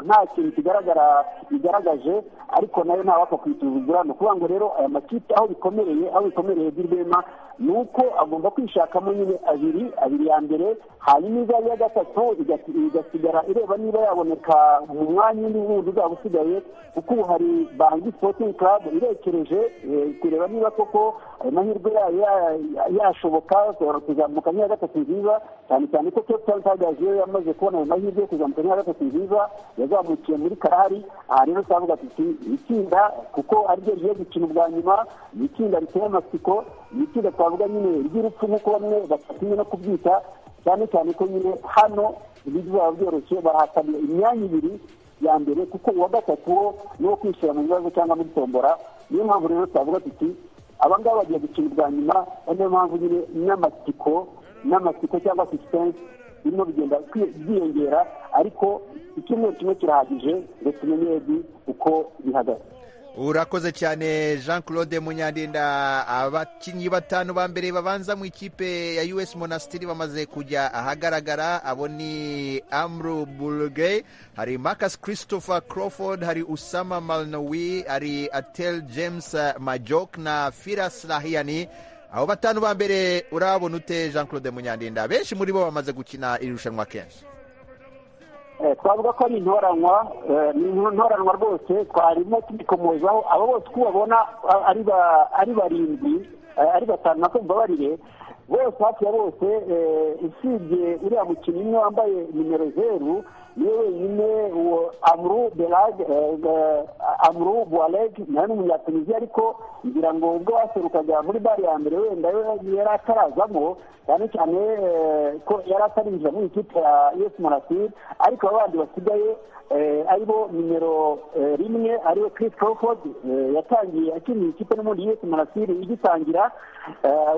nta kintu kigaragara igaragaje ariko nayo ntawapfa kuyisuzugura ni ukuvuga ngo rero aya makipe aho bikomereye aho bikomereye by'urwema ni uko agomba kwishakamo nyine abiri abiri ya mbere hanyuma iza ya gatatu igasi- igasigara ireba niba yaboneka mu mwanya undi wundi uzaba usigaye kuko ubu hari bangi sporting club irekereje eh, kureba niba koko ayo mahirwe yayo ya- ya- yashoboka ashobora kuzamuka nk'iya gatatu nziza cyane cyane ko Cape Town Tigers yo yamaze kubona ayo mahirwe yo kuzamuka nk'iya gatatu nziza yazamukiye muri karahari aha rero twavuga tuti itsinda kuko ariryo rigiye gukina ubwa nyuma ni itsinda riteye amatsiko ni itsinda twavuga nyine ry'urupfu nk'uko bamwe batatinye no kubyita cyane cyane ko nyine hano bizaba byoroshye barahatanira imyanya ibiri ya mbere kuko uwa gatatu wo ni uwo kwishyira mu bibazo cyangwa muri tombora niyo mpamvu rero twavuga tuti abangaba bagiye gukina ubwa nyuma ari niyo mpamvu nyine n'amatsiko n'amatsiko cyangwa suspense birimo bigenda kwi- byiyongera ariko icyumweru kimwe kirahagije ngo tumenye ebi uko bihagaze urakoze cyane jean claude munyandinda abakinnyi batanu ba mbere babanza mu ikipe ya us monastiri bamaze kujya ahagaragara abo ni amru bulge hari marcus christopher crawford hari usama malnowi hari atel james eh, majok na firas rahiyani abo batanu ba mbere urabona ute jean claude munyandinda benshi muri bo bamaze gukina iri rushanwa kenshi Eh, twavuga ko ari intoranwa eh, ni intoranwa rwose twarimo tubikomozaho abo bose uko ubabona ah, ari ba- ari barindwi eh, ari batanu nako mbabarire bose hafi ya bose usibye uriya mukinnyi umwe wambaye nimero zeru niwe wenyine uwo amuru berage amuru buwarege nawe ni umunyatuniziya ariko ngira ngo ubwo waserukaga muri bare ya mbere wenda yari atarazamo cyane cyane ko yari atarinjira muri ikipe ya yesi marasiri ariko aba bandi basigaye aribo nimero rimwe ariwe Chris Crawford yatangiye akiniye ikipe n'ubundi yesi marasiri igitangira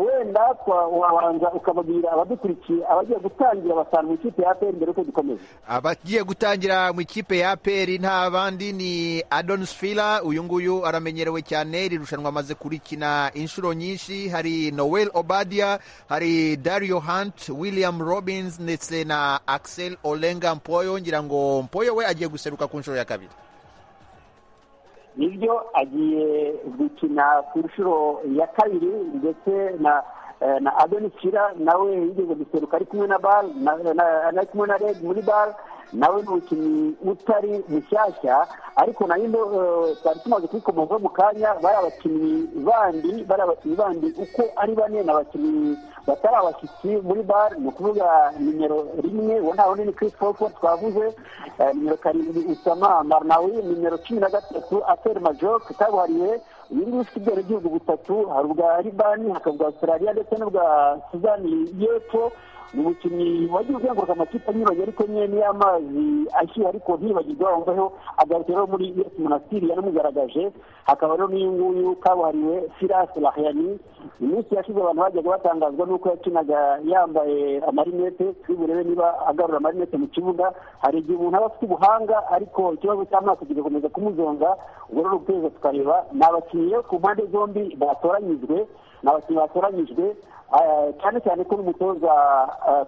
wenda wabanza ukababwira abadukurikiye abagiye gutangira basanga mu ikipe ya aperi mbere y'uko dukomeza abagiye gutangira mu ikipe ya aperi nta bandi ni adonisifira uyu nguyu aramenyerewe cyane iri rushanwa amaze kurikina inshuro nyinshi hari noel obadia hari dario hunt william robins ndetse na axel olenga mpoyo ngira ngo mpoyo we agiye guseruka ku nshuro ya kabiri nibyo agiye gukina ku nshuro ya kabiri ndetse na na adonisira nawe yigeze guseruka ari kumwe na bare ari kumwe na rege muri bare nawe ni umukinnyi utari mushyashya ariko nayo twari tumaze kubikomozaho mu kanya bari abakinnyi bandi bari abakinnyi bandi uko ari bane ni abakinnyi batari abashyitsi muri bare ni ukuvuga nimero rimwe uwo nta wundi ni Chris Crawford twavuze nimero karindwi Usama Marnawi nimero cumi na gatatu Aferi Majok kabuhariwe uyu nguyu ufite ibyerekezo by'ibihugu bitatu hari ubwa Libani hakaba ubwa Australia ndetse n'ubwa Sudani y'Epfo ni umukinnyi wagiye uzenguruka amakipe anyuranye ariko nyine niyo amazi ashyuha ariko ntibagirwe wumvaho agarukiraho muri yesi munasiri yaramugaragaje hakaba rero n'uyu nguyu kabuhariwe firasi rahiyani iminsi yashize abantu bajyaga batangazwa n'uko yakinaga yambaye amarinete turi burebe niba agarura amarinete mu kibuga hari igihe umuntu aba afite ubuhanga ariko ikibazo cy'amaso kigakomeza kumuzonga ubwo rero ukwezi tukareba ni abakinnyi ku mpande zombi batoranyijwe ni abakinnyi batoranyijwe cyane cyane ko n'umutoza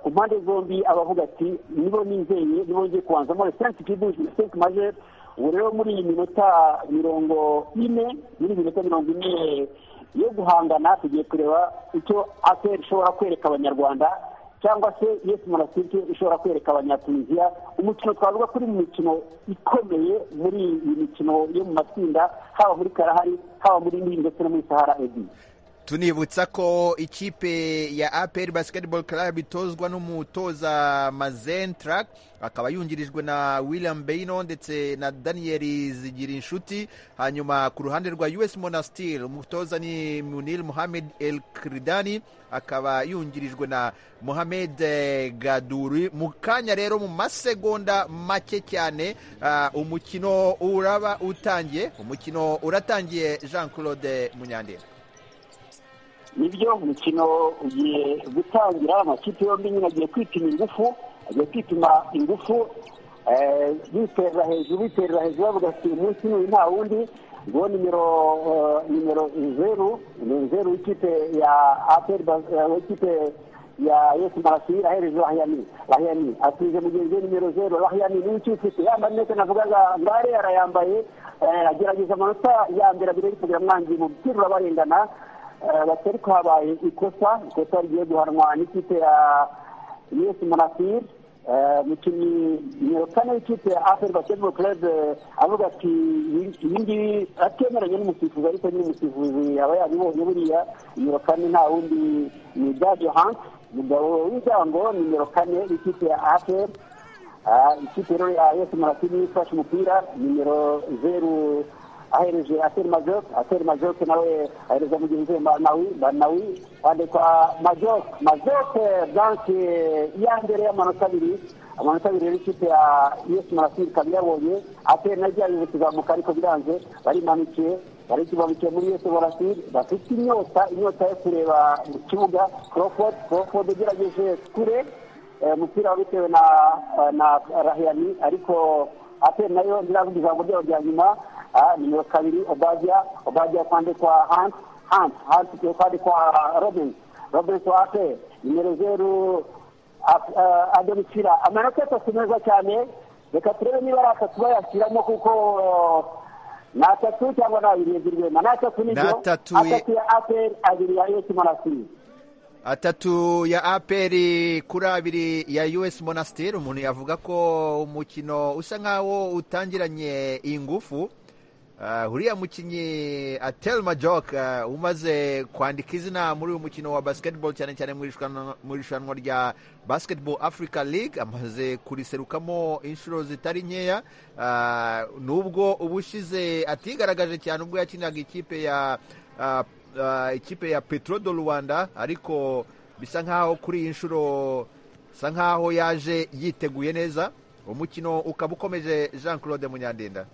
ku mpande zombi aba avuga ati nibo nizeye nibo ngiye kubanzamo referensi kibuji referensi majeri ubu rero muri iyi minota mirongo ine muri iyi minota mirongo ine yo guhangana tugiye kureba icyo aperi ishobora kwereka abanyarwanda cyangwa se yesi murasike ishobora kwereka abanyatuniziya umukino twavuga kuri mu mikino ikomeye muri iyi mikino yo mu matsinda haba muri karahari haba muri nini ndetse no muri sahara ebyiri tunibutsa ko ikipe ya aperi basiketibolo club itozwa n'umutoza mazentra akaba yungirijwe na william beyino ndetse na daniyeli zigira inshuti hanyuma ku ruhande rwa us monastir umutoza ni munil muhamed el kiridani akaba yungirijwe na muhamed gaduri mu kanya rero mu masegonda make cyane umukino uraba utangiye umukino uratangiye jean claude munyandera nibyo umukino ugiye gutangira amakipe yombi nyine agiye kwipima ingufu agiye kwipima ingufu biterera hejuru biterera hejuru bavuga ati umunsi n'uyu nta wundi ngo nimero nimero zeru ni zeru w'ikipe ya aperi w'ikipe ya yesu marasiri ahereje rahiyani rahiyani asubiza mugenzi we nimero zeru rahiyani niwe ukifite yambaye neza navugaga ngare arayambaye agerageza amanota ya mbere abiri kugira mwangiye mu biterura barengana batari habaye ikosa ikosa rigiye guhanwa n'ikipe ya yesi munasiri umukinnyi nimero kane w'ikipe ya aferi basiketibolo kerebe avuga ati iyi ngiyi atemeranye n'umusifuzi ariko nyine umusifuzi aba yabibonye buriya nimero kane nta wundi ni dadio hansi umugabo w'ibigango nimero kane w'ikipe ya aferi ikipe rero ya yesi munasiri ifashe umupira nimero zeru ahereje ateri majoke ateri majoke nawe ahereza mugenzi we manawi manawi wandikwa majoke majoke blanke iya mbere y'amanota abiri amanota abiri rero ikipe ya yesi marasiri ikaba iyabonye ateri nayo igiye kuzamuka ariko biranze barimanukiye barikimanukiye muri yesi marasiri bafite inyota inyota yo kureba mu kibuga crawford crawford ugerageje kure umupira bitewe na na rahiyani ariko ateri nayo ntiravuga ijambo ryabo rya nyuma nimero kabiri obajya obajya kwandikwa hanti hanti hanti kwandikwa robinsi robinsi wate nimero zeru adonisira amanota atatu meza cyane reka turebe niba ari atatu bayashyiramo kuko ni atatu cyangwa ni abiri ebyiri rwema ni atatu nibyo atatu ya aperi abiri ya esi monasiri atatu ya aperi kuri abiri ya us monasiteri umuntu yavuga ko umukino usa nkawo utangiranye ingufu Uh, uriya mukinnyi atel majok uh, umaze kwandika izina muri uyu mukino wa basketball cyane cyane mu irushanwa- mu irushanwa rya basketball africa league amaze kuriserukamo inshuro zitari nkeya uh, nubwo ubushize atigaragaje cyane ubwo yakinaga ikipe ya uh, uh, ikipe ya petro do rwanda ariko bisa nkaho kuri iyi nshuro bisa nkaho yaje yiteguye neza umukino ukaba ukomeje jean claude munyandinda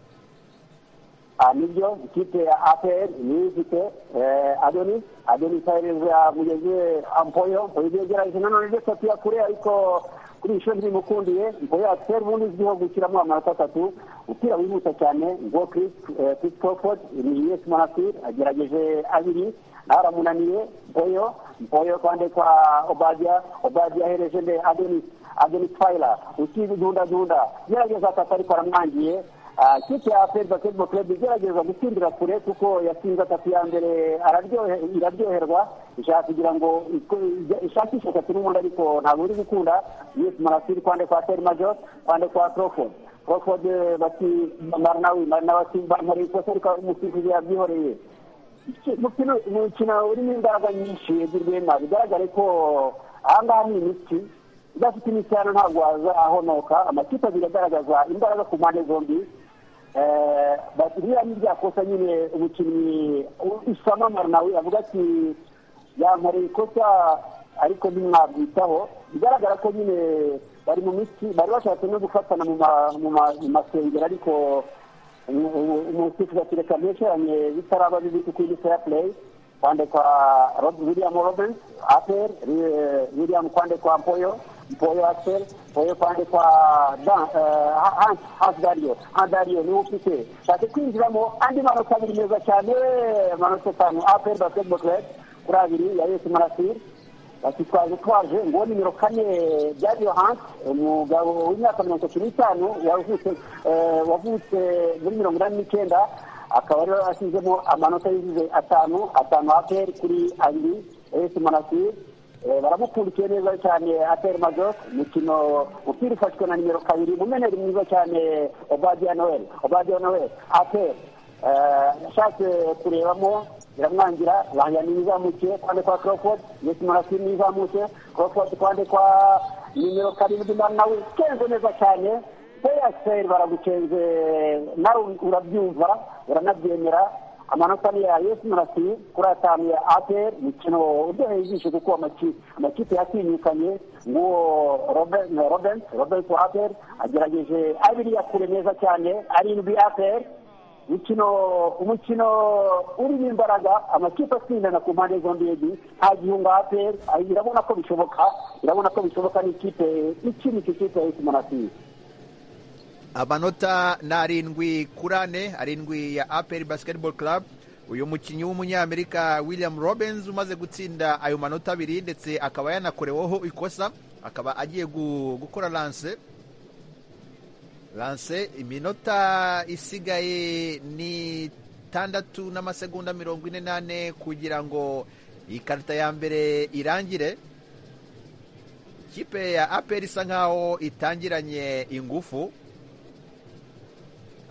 Ah, nibyo ikipe ya apr niyo ifite eh, adoni adoni itareza mugenzi we ampoyo ampoyo ibyo yagerageje nanone ndetse atiya kure ariko kuri iyi shuri ntibimukundiye ampoyo afite ubundi izwiho gushyiramo amanota atatu umupira wihuta cyane ngo chris eh, chris crawford ni yes manasir agerageje abiri nawe aramunaniye mpoyo mpoyo kandi kwa obadia obadia ahereje nde adoni adoni twayila ukidundadunda gerageza atatu ariko aramwangiye Ah, ikipe ya aperi basketball club igerageza gutsindira kure kuko yatsinze atatu ya mbere araryohe- iraryoherwa ishaka kugira ngo iko- ijya- ishakishe atatu n'ubundi ariko ntabwo iri gukunda yesi marasiri kwande kwa teri major kwande kwa croford croford eh, bati marinawi marinawi ati bamare ikosa ariko umusifuzi yabyihoreye Iki- umukino umukino urimo imbaraga nyinshi ebyiri rwema bigaragare ko aha ngaha ni imitsi udafite imitsi hano ntabwo wazahonoka amakipe abiri agaragaza imbaraga ku mpande zombi Eh, bati ririya ni rya kosa nyine umukinnyi u- usama marinawi avuga ati yankoreye ikosa ariko ntimwabyitaho bigaragara ko nyine bari mu mitsi bari bashatse no gufatana mu ma- mu ma- mu masengero ariko umusifuzi akireka mpekeranye bitaraba bibi kuko iyi ni fair play kwande kwa Rob- william robins apel eh, william kwande kwa mpoyo mpoyo apel mpoyo kwande kwa Dan- eh, Ha- Hans- hans dario hans dario niwe ufite shake kwinjiramo andi manota abiri meza cyane manota atanu apel basketball club kuri abiri ya yesi marasiri bati twaje twaje ngo nimero kane byagiye hanze umugabo w'imyaka mirongo itatu n'itanu wavutse eh, wavutse muri mirongo inani n'icyenda akaba rero asizemo amanota yuzuze atanu atanu aperi kuri abiri esi manasiri Eh, baramukurikiye neza cyane aperi majok umukino umupira ufashwe na nimero kabiri umuneneri mwiza cyane obadia noel obadia noel aperi yashatse kurebamo biramwangira langani nizamukiye kwande kwa croford yesi marasiri nizamukiye croford kwande kwa nimero karindwi na nawe kenze neza cyane peyaseri baragucenze nawe urabyumva uranabyemera amanota ni ya yesi marasiri kuri atanu ya aperi umukino uryoheye ijisho kuko amakipe amakipe yatinyukanye nguwo Robert- robens robens wa aperi agerageje abiri yakure neza cyane arindwi aperi umukino umukino urimo imbaraga amakipe atsindana ku mpande zombi ebyiri nta gihunga aperi irabona ko bishoboka irabona ko bishoboka n'ikipe ikinika ikipe ya esimanasiri amanota ni arindwi kuri ane arindwi ya aperi basiketibolo club uyu mukinnyi w'umunyamerika william robins umaze gutsinda ayo manota abiri ndetse akaba yanakoreweho ikosa akaba agiye gu- gukora lanse lanse iminota isigaye ni itandatu n'amasegonda mirongo ine n'ane kugira ngo ikarita ya mbere irangire ikipe ya aperi isa nkaho itangiranye ingufu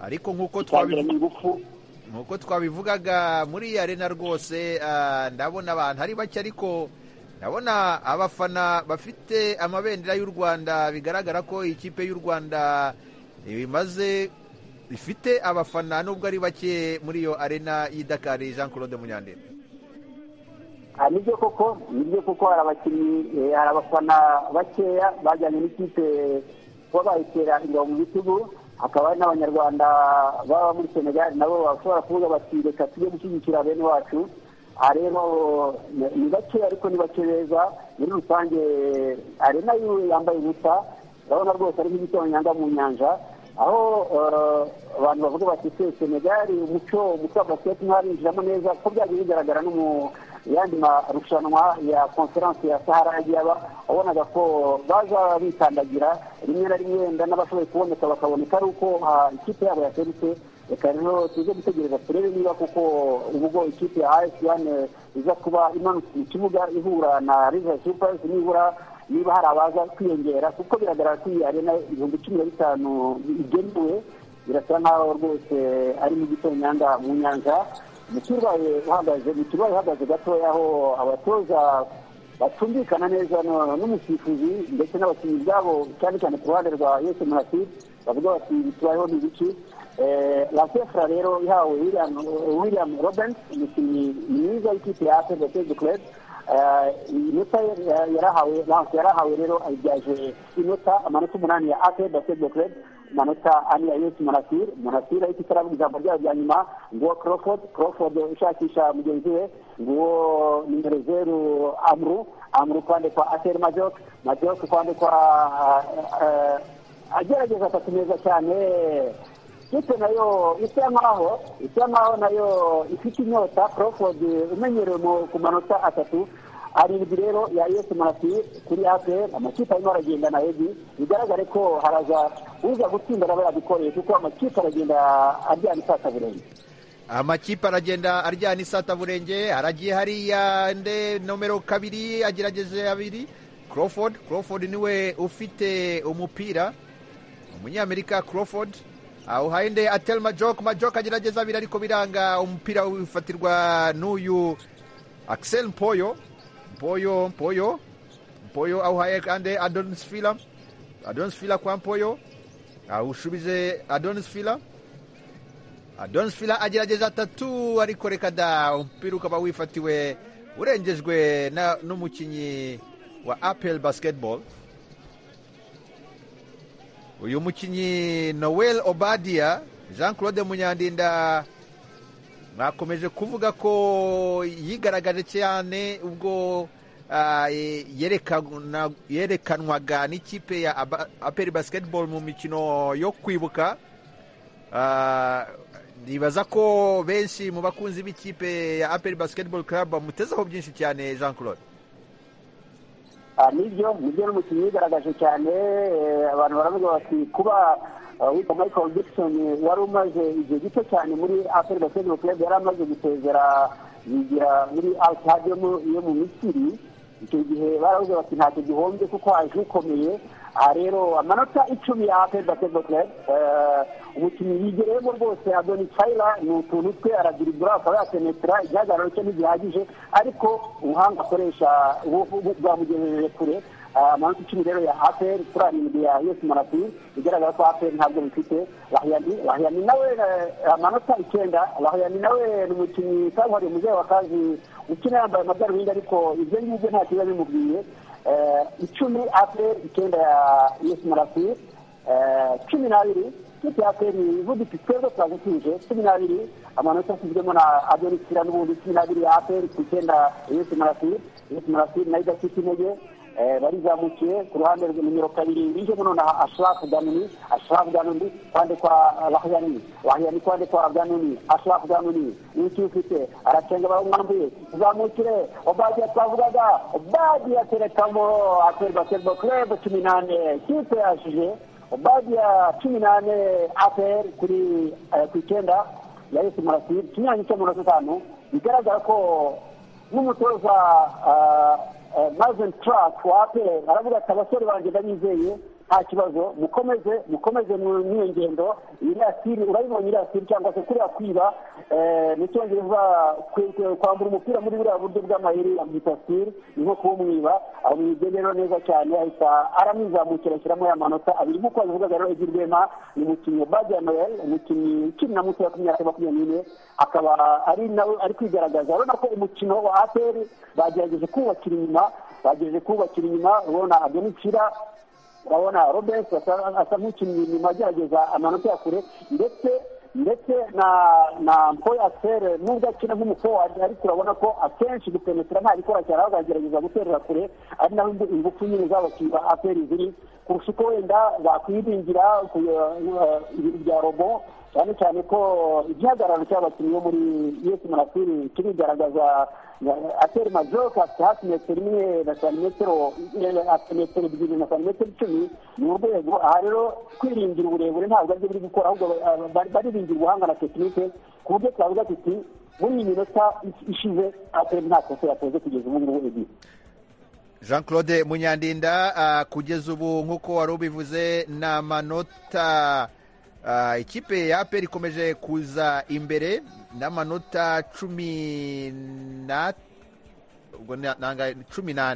ariko nk'uko twabivuze cyangiranye ingufu nk'uko twabivugaga muri iyi arena rwose ah, ndabona abantu ari bake ariko ndabona abafana bafite amabendera y'u rwanda bigaragara ko iyi kipe y'u rwanda imaze ifite abafana nubwo ari bake muri iyo arena y'idakari jean claude munyandera Ah, nibyo koko nibyo koko hari abakinnyi eh, hari abafana bakeya bajyanye n'ikipe kuba bayitera ingabo mu bitugu hakaba hari n'abanyarwanda baba muri senegal nabo bashobora kuvuga bati reka tujye gushyigikira bene wacu aha rero ni- ni bakeya ariko ni bake beza muri rusange arena yiwe yambaye ubusa urabona rwose ari nk'igitonyanga mu nyanja aho eh, abantu bavuga bati se senegal umuco umuco wa basiketi ntarinjiramo neza ko byagiye bigaragara no mu yandi marushanwa ya konferanse ya sahara yagiye aba wabonaga ko baza bikandagira rimwe na rimwe wenda n'abashoboye kuboneka bakaboneka ari uko ah, ikipe yabo yaserutse reka rero tuze gutegereza turebe niba kuko ubwo ikipe ya asiyane iza kuba imanutse mu kibuga ihura na river supers nibura niba hari abaza kwiyongera kuko biragaragara ko iyi arena ibihumbi cumi na bitanu igenewe birasa nkaho rwose ari mu gitonyanga mu nyanja mu kirwaye uhagaze mu kirwaye uhagaze gatoya aho abatoza batumvikana neza n'umusifuzi ndetse n'abakinnyi byabo cyane cyane ku ruhande rwa yesu murasiri bavuga bati bitubayeho n'ibiki lakefura rero ihawe william robens umukinnyi mwiza w'ikipe ya apel gateze kurebu inota yarahawe lance yarahawe rero ayibyaje inota amanota umunani ya ate basketball club amanota ane ya yesu monasir monasir ariko itaravuga ijambo ryayo rya nyuma nguwo crawford crawford ushakisha mugenzi we nguwo nimero zeru amru amru kwande kwa atel majok majok kwande kwa agerageza atatu meza cyane ikipe nayo isa nkaho isa nkaho nayo ifite inyota crawford umenyerewe ku manota atatu arindwi rero ya yesu marasi kuri apr amakipe arimo aragenda na ebi bigaragare ko haraza uza gutsinda aba yabikoreye kuko amakipe aragenda aryana isata burenge amakipe aragenda aryana isata burenge haragiye hariya nde nomero kabiri agerageje abiri crawford crawford niwe ufite umupira umunyamerika crawford uhaye nde ateri majoke majoke agerageza abiri ariko biranga umupira wifatirwa n'uyu akiseri mpoyo mpoyo mpoyo mpoyo awuhaye kandi adonis fila adonis fila kwa mpoyo awushubije adonis fila adonis fila agerageza atatu ariko reka da umupira ukaba wifatiwe urengejwe n'umukinnyi wa apel basiketibolo uyu mukinnyi noel obadiya jean claude munyandinda mwakomeje kuvuga ko yigaragaje cyane ubwo yerekanwaga n'ikipe ya aperi basiketibolo mu mikino yo kwibuka nibaza ko benshi mu bakunzi b'ikipe ya aperi basiketibolo club bamutezeho byinshi cyane jean claude nibyo nibyo n'umukinnyi yigaragaje cyane abantu baravuga bati kuba witwa michael dixon wari umaze igihe gito cyane muri afurika basketball club yari amaze gusezera yigira muri alsad yo mu misiri icyo gihe baravuga bati ntacyo gihombye kuko haje ukomeye aha rero amanota icumi ya afurika basketball club umukinnyi yigereyemo rwose adoni fayira ni utuntu twe aradiribura akaba yasenetera igihagararo cye ntigihagije ariko ubuhanga akoresha bwamugejeje kure amanota icumi rero ya apr kuri arindwi ya yesu marapiri bigaragara ko apr ntabwo bifite lahiyani lahiyani nawe amanota icyenda lahiyani nawe ni umukinnyi kabuhariwe muzehe wa kazi ukina yambaye amadarubindi ariko ibyo ngibyo nta kiba bimubwiye icumi apr icyenda ya yesu marapiri cumi n'abiri ikipe ya aperi ivugitse twebwe turagutuje cumi n'abiri amanota ashyizwemo na adonisira n'ubundi cumi n'abiri ya aperi ku icyenda yesu marasiri yesu marasiri nayo idafite intege barizamukiye ku ruhande rwa nimero kabiri bijemo nonaha ashirafu ganuni ashirafu ganuni kwande kwa lahiyani lahiyani kwande kwa ganuni ashirafu ganuni iki ufite aracenga baramwambuye tuzamukire obadiya twavugaga obadiya terekamo aperi basketball club cumi n'ane kipe yashije obadiya cumi n'ane aperi kuri ku icyenda ya yesu murasiri ikinyanya cy'amanota atanu bigaragara ko n'umutoza mazen turake wa aperi aravuga ati abasore banjye ndabizeye nta kibazo mukomeze mukomeze n'iyo ngendo iriya siri urayibonye iriya siri cyangwa se kuriya kwiba mu cyongereza kwambura umupira muri buriya buryo bw'amayeri amwita siri ni nko kuwumwiba amwibye rero neza cyane ahita aramwizamukira ashyiramo ya manota abiri nk'uko babivugaga rero ebyiri rwema ni umukinnyi badiya noel umukinnyi ukiri na mutoya ku myaka makumyabiri n'ine akaba ari nawe ari kwigaragaza urabona ko umukino wa aperi bagerageje kuwubakira inyuma bagerageje kuwubakira inyuma urabona adonikira urabona robert asa nk'ukinnyi inyuma agerageza amanota ya kure ndetse ndetse na na mpoyo atere nubwo akina nk'umufowadi ariko urabona ko akenshi gupenetera nta gikora cyane ahubwo aragerageza guterera kure ari naho ingufu nyine z'abakinnyi ba aperi ziri kurusha uko wenda bakwiringira ibintu bya robo cyane cyane ko igihagararo cy'abakinnyi bo muri yesu marasiri kirigaragaza atera majoka afite hafi metero imwe na santimetero afite metero ebyiri na santimetero icumi ni urwego aha rero kwiringira uburebure ntabwo aribyo biri gukora ahubwo bariringira ubuhanga na tekinike ku buryo twavuga tuti muri iyi minota ishize atari nta kosa yakoze kugeza ubu ngubu ebyiri jean claude munyandinda kugeza ubu nk'uko wari ubivuze ni amanota Ah, ikipe ya aperi ikomeje kuza imbere n'amanota cumi na ubwo ni- nanga- ni cumi na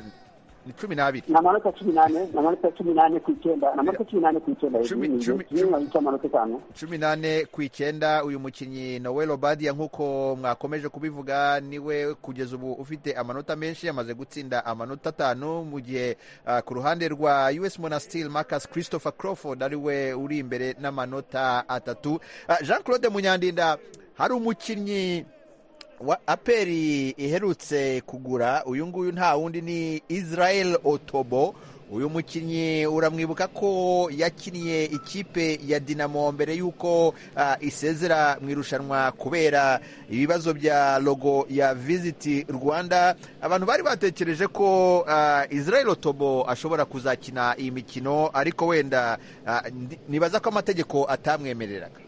ni cumi n'abiri ni amanota cumi n'ane ni amanota cumi n'ane ku icyenda ni amanota cumi n'ane ku icyenda Cumi- ni cumi- inyuma y'amanota atanu cumi n'ane ku icyenda uyu mukinnyi noel obadia nk'uko mwakomeje kubivuga niwe kugeza ubu ufite amanota menshi yamaze gutsinda amanota atanu mu gihe ah, ku ruhande rwa us monastil marcus christopher crawford ariwe uri imbere n'amanota atatu Ah, jean claude munyandinda hari umukinnyi wa aperi iherutse kugura uyu nguyu nta wundi ni israel otobo uyu mukinnyi uramwibuka ko yakiniye ikipe ya dinamo mbere y'uko ah, isezera mu irushanwa kubera ibibazo bya logo ya visiti rwanda abantu bari batekereje ko ah, israel otobo ashobora kuzakina iyi mikino ariko wenda ah, ndi- nibaza ko amategeko atamwemereraga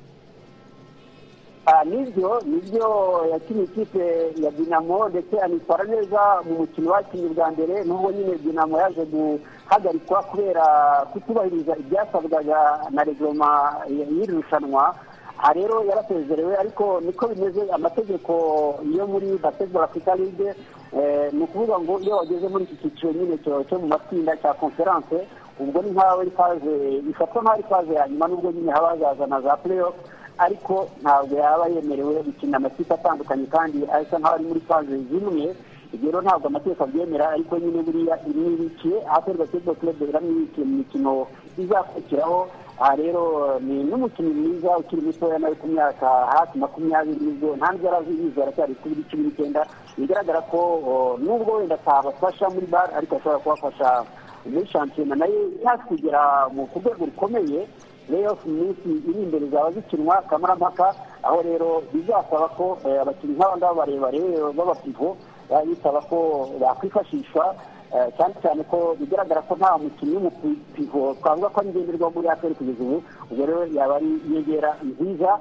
Ah, nibyo nibyo yakinnye ikipe ya dinamo ndetse anitwara neza mu mukino wakinnye bwa mbere n'ubwo nyine dinamo yaje guhagarikwa kubera kutubahiriza ibyasabwaga na regoma y- y'iri rushanwa aha rero yarasezerewe ariko niko bimeze amategeko yo muri basketball africa league eh, ni ukuvuga ngo iyo wageze muri iki cyiciro nyine cyo- cyo mu matsinda cya conference ubwo ni nkaho ikaze ifatwa nkaho ari ikaze ya nyuma n'ubwo nyine haba hazazana za playoff ariko ntabwo yaba yemerewe gukina amakipe atandukanye kandi asa nkaho ari muri faze zimwe ibyo rero ntabwo amategeko abyemera ariko nyine buriya imwibikiye ahaperi basketball club iramwibikiye mu mikino izakurikiraho aha rero ni n'umukinnyi mwiza ukiri mutoya nawe ku myaka hafi makumyabiri nibwo nta nubwo yari azi yize aracyari kuri cumi n'icyenda bigaragara ko o, nubwo wenda atabafasha muri bar ariko ashobora kubafasha muri shampiyona nayo yaje kugera mu ku rwego rukomeye playoff mu minsi iri imbere zaba zikinwa kamarampaka aho rero bizasaba ko eh, abakinnyi nk'aba ngaba barebare eh, b'abapivo eh, bisaba ko bakwifashishwa eh, cyane cyane ko bigaragara ko nta mukinnyi w'umupivo twavuga ko ari ngenderwa muri aperi kugeza ubu ubwo rero yaba ari inyegera nziza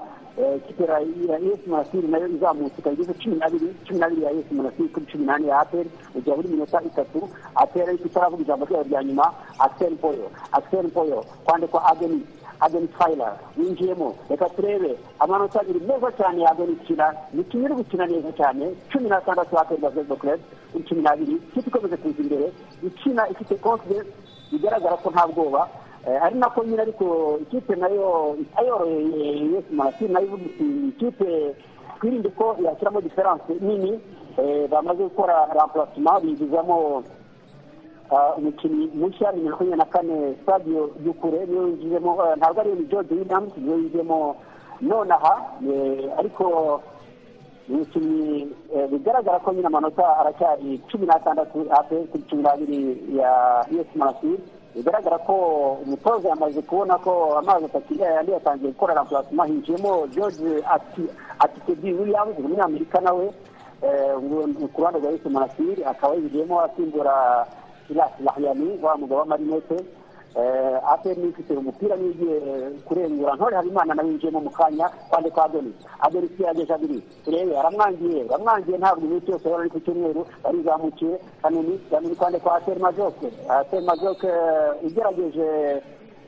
eh, ikipe ya ya es monasiri nayo izamutse ikaba igeze cumi n'abiri cumi n'abiri ya es monasiri kuri cumi n'ane ya aperi igihe buri minota itatu aperi ariko itaravuga ijambo ryayo rya nyuma akiseri poyo akiseri poyo kwandikwa ageni ageni fayila winjiyemo reka turebe amanota abiri meza cyane ya ageni kina imikino iri gukina neza cyane cumi n'atandatu aperi basketball club kuri cumi n'abiri ikipe ikomeza kuza imbere ikina ifite confidence bigaragara ko nta bwoba Eh, ari nako nyine ariko ikipe nayo itayoroheye yesu manasiri nayo ivuga iti ikipe twirinde ko yashyiramo diferanse nini eh, bamaze gukora rampulasima binjizamo Ah, umukinnyi mushya ni makumyabiri na kane sadio dukure niwe winjiyemo eh, ntabwo ari george williams niwe winjiyemo nonaha eh, ariko umukinnyi eh, bigaragara ko nyine amanota aracyari cumi n'atandatu ape kuri cumi n'abiri ya us marasiri bigaragara ko umutoza yamaze kubona ko amazi atakiri yandi yatangiye gukora rampulasima hinjiyemo george Ati- atikedi williams umunyamerika nawe eh, ngo- ku ruhande rwa us marasiri akaba yinjiyemo asimbura Silas Lahyani wa mugabo w'amarinete eh, APR niyo ifite umupira niyo igiye kurengura ntore habimana nawe yinjiyemo mu kanya kwande kwa adoni adoni si yageje abiri turebe aramwangiye aramwangiye ntabwo iminsi yose yari ari ku cyumweru barizamukiye kanuni kanuni kwande kwa APR majoke APR majoke eh, igerageje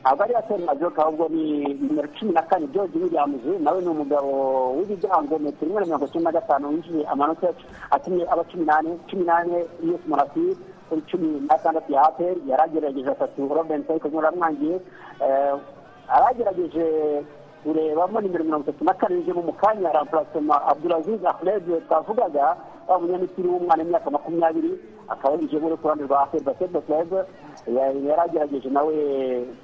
ntabwo ari APR majoke ahubwo ni nimero cumi na kane george williams nawe ni umugabo w'ibigango metero imwe na mirongo icyenda na gatanu winjiye amanota atumye aba cumi n'ane cumi n'ane yose murasiri kuri cumi n'atandatu ya aperi yaragerageje atatu robensi ariko nyine aramwangiye Eh, aragerageje kurebamo nimero mirongo itatu na kane yinjiyemo mu kanya rampurasoma abdulaziz ahmed twavugaga wa munyamisiri w'umwana w'imyaka makumyabiri akaba yinjiyemo uri ku ruhande rwa aperi basketball club Ya- yaragerageje nawe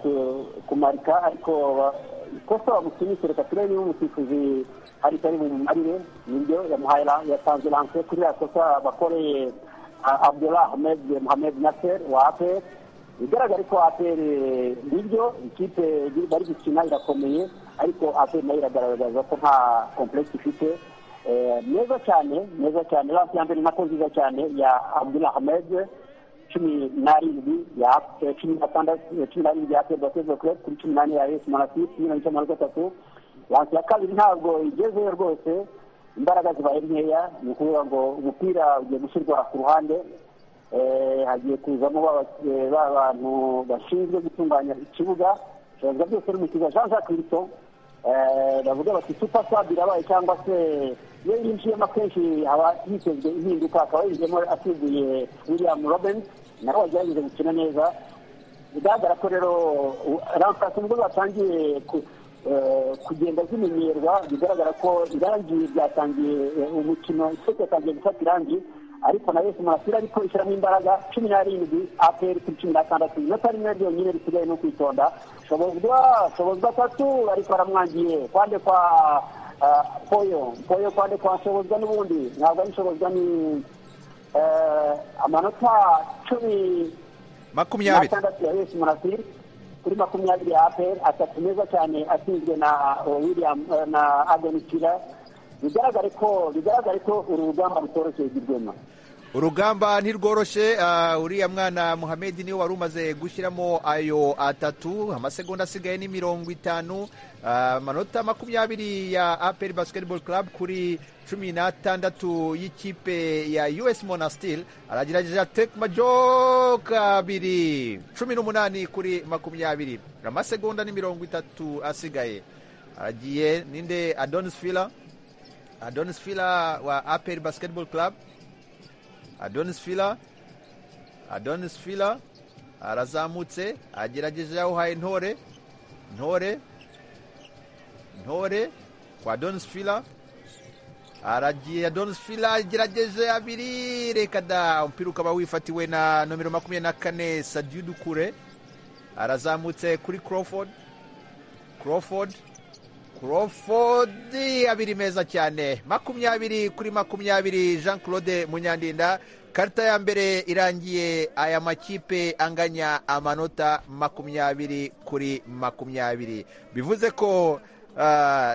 ku- kumarika ariko ba- ikosa bamusinyise reka turebe niba umusifuzi hari itari bumumarire nibyo yamuhaye ra- yatanze ranse kuri ya kosa bakoreye abdullah ahmed mohamed nasser wa apr bigaragara ko apr nibyo ikipe bari gukina irakomeye ariko apr nayo iragaragaza ko nta complexe ifite Eh, meza cyane meza cyane lance ya mbere nako nziza cyane ya abdullah ahmed cumi n'arindwi ya eh, cumi n'atandatu eh, cumi n'arindwi ya apr basketball club kuri cumi n'ane ya es monastir cumi n'icyenda na gatatu lance ya kabiri ntabwo igezeyo rwose imbaraga zibaye nkeya ni ukuvuga ngo umupira ugiye gushyirwa ku ruhande eh, hagiye kuzamo ba ba- ba bantu bashinzwe gutunganya ikibuga ibiganza byose ari mu kibuga jean jacques rito bavuga bati super sub irabaye cyangwa se iyo yinjiyemo akenshi aba yitezwe impinduka akaba yinjiyemo asimbuye william robin nawe wagerageje gukina neza bigaragara ko rero rampasi nubwo batangiye kugenda zimenyerwa bigaragara ko irangi ryatangiye umukino isoko yatangiye gufata irangi ariko na wese murasira ariko ishyiramo imbaraga cumi n'arindwi aperi kuri cumi na tandatu inota rimwe ryonyine risigaye no kwitonda shobozwa shobozwa atatu ariko aramwangiye kwande kwa poyo poyo kwande kwa shobozwa n'ubundi ntabwo ari shobozwa ni amanota cumi makumyabiri n'atandatu ya wese murasira kuri makumyabiri ya aperi atatu meza cyane atsinzwe na william na adonikira bigaragare ko bigaragare ko uru rugamba rutoroshye rwema urugamba ntirworoshye uriya mwana muhamedi niwe wari umaze gushyiramo ayo atatu amasegonda asigaye ni mirongo itanu amanota makumyabiri ya aperi basiketibolo club kuri cumi n'atandatu y'ikipe ya us monastil aragerageje ateka majoka abiri cumi n'umunani kuri makumyabiri amasegonda ni mirongo itatu asigaye aragiye ninde adonis fila Adonis Fila wa Aperi Basketball Club. Adonis Fila, Adonis Fila arazamutse agerageje yawuhaye ntore ntore ntore kwa Adonis Fila aragiye Adonis Fila agerageje abiri reka da umupira ukaba wifatiwe na nomero makumyabiri na kane Sadiu Dukure arazamutse kuri Crawford Crawford kurofodi abiri meza cyane makumyabiri kuri makumyabiri jean claude munyandinda karita ya mbere irangiye aya makipe anganya amanota makumyabiri kuri makumyabiri bivuze ko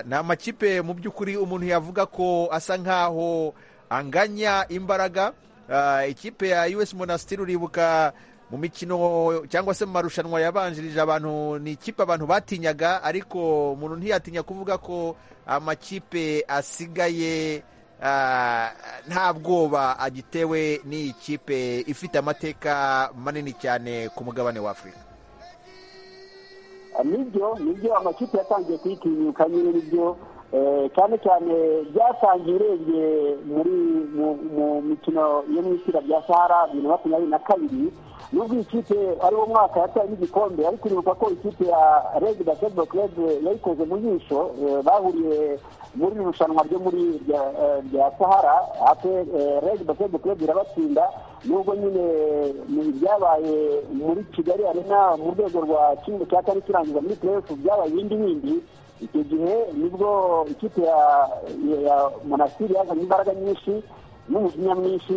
nta makipe mu by'ukuri umuntu yavuga ko asa nkaho anganya imbaraga ikipe ya us monasitiri uribuka mu mikino cyangwa se mu marushanwa yabanjirije abantu ni ikipe abantu batinyaga ariko umuntu ntiyatinya kuvuga ko amakipe asigaye nta bwoba agitewe n'iyi kipe ifite amateka manini cyane ku mugabane wa afurika nibyo nibyo amakipe yatangiye kuyitinyuka nyine nibyo cyane cyane byatangiye urebye muri mu mikino yo mu itsinda rya sahara bibiri na makumyabiri na kabiri nubwo ikipe ari wo mwaka yataye n'igikombe ariko uribuka ko ikipe ya reg basketball club yayikoze mu jisho bahuriye muri irushanwa ryo muri rya sahara reg basketball club irabatsinda nubwo nyine ibyabaye muri kigali arena mu rwego rwa kimwe cya kane kirangiza muri playoff byabaye ibindi bindi icyo gihe nibwo ikipe ya monasitiri yazanye imbaraga nyinshi n'umujinya mwinshi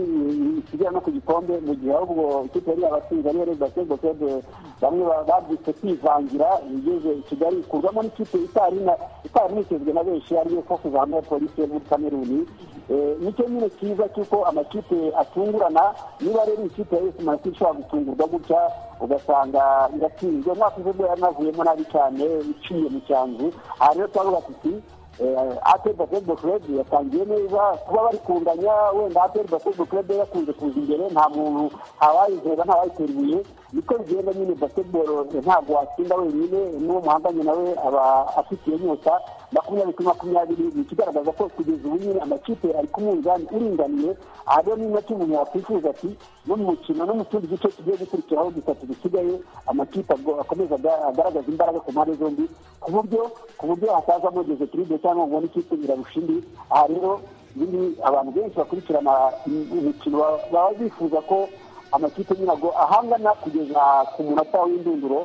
isigaye no ku gikombe mu gihe ahubwo ikipe yari yabatsinze ariyo reba sego sede bamwe babyitse kwivangira igeze kigali ikurwamo n'ikipe itari nitezwe na benshi ariyo fokus hamwe polisi yo muri kameruni nicyo nyine cyiza cy'uko amakipe atungurana niba rero ikipe ya yose manasitiri ishobora gutungurwa gutya ugasanga iratsinzwe umwaka ushize ubwo yanavuyemo nabi cyane iciye mu cyanzu aha rero turavuga tuti ateri basketball club yatangiye neza kuba bari kunganya wenda ateri basketball club yakunze kuza imbere nta muntu ntawayizoba ntawayitera ibuye niko bigenda nyine basketball ntabwo watsinda wenyine n'uwo muhanganye nawe aba afitiye inyota makumyabiri kuri makumyabiri ni ikigaragaza ko kugeza ubu nyine amakipe ari ku munzani uringaniye aha rero ni nacyo umuntu yakwifuza ati no mu mukino no mu tundi duce tugiye gukurikiraho dutatu dusigaye amakipe akomeza agaragaza imbaraga ku mpande zombi ku buryo ku buryo hatazamo dezetiribe cyangwa ngo ubone ikipe irarusha indi aha rero biri abantu benshi bakurikirana umukino baba bifuza ko amakipe nyirago ahangana kugeza ku munota w'indunduro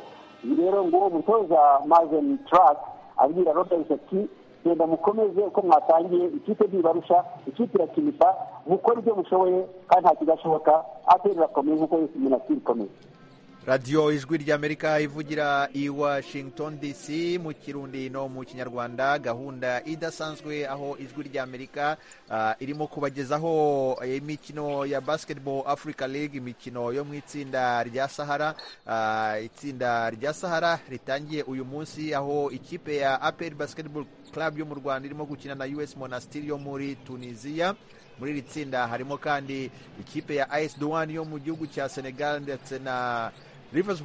rero nguwo mutoza mazeni tarasi abwira robert ati genda mukomeze uko mwatangiye ikipe ntibarusha ikipe irakinisha mukora ibyo mushoboye kandi nta kidashoboka ateri irakomeye nk'uko yose umuntu atiri ikomeye radiyo ijwi ry'amerika ivugira i washington dc mu kirundi no mu kinyarwanda gahunda idasanzwe aho ijwi ry'amerika irimo kubagezaho imikino ya basketball africa league imikino yo mu itsinda rya sahara itsinda rya sahara ritangiye uyu munsi aho ikipe ya aperi basketball club yo mu rwanda irimo gukina na us monastir yo muri tunisiya muri iri tsinda harimo kandi ikipe ya as duwani yo mu gihugu cya senegal ndetse na rivers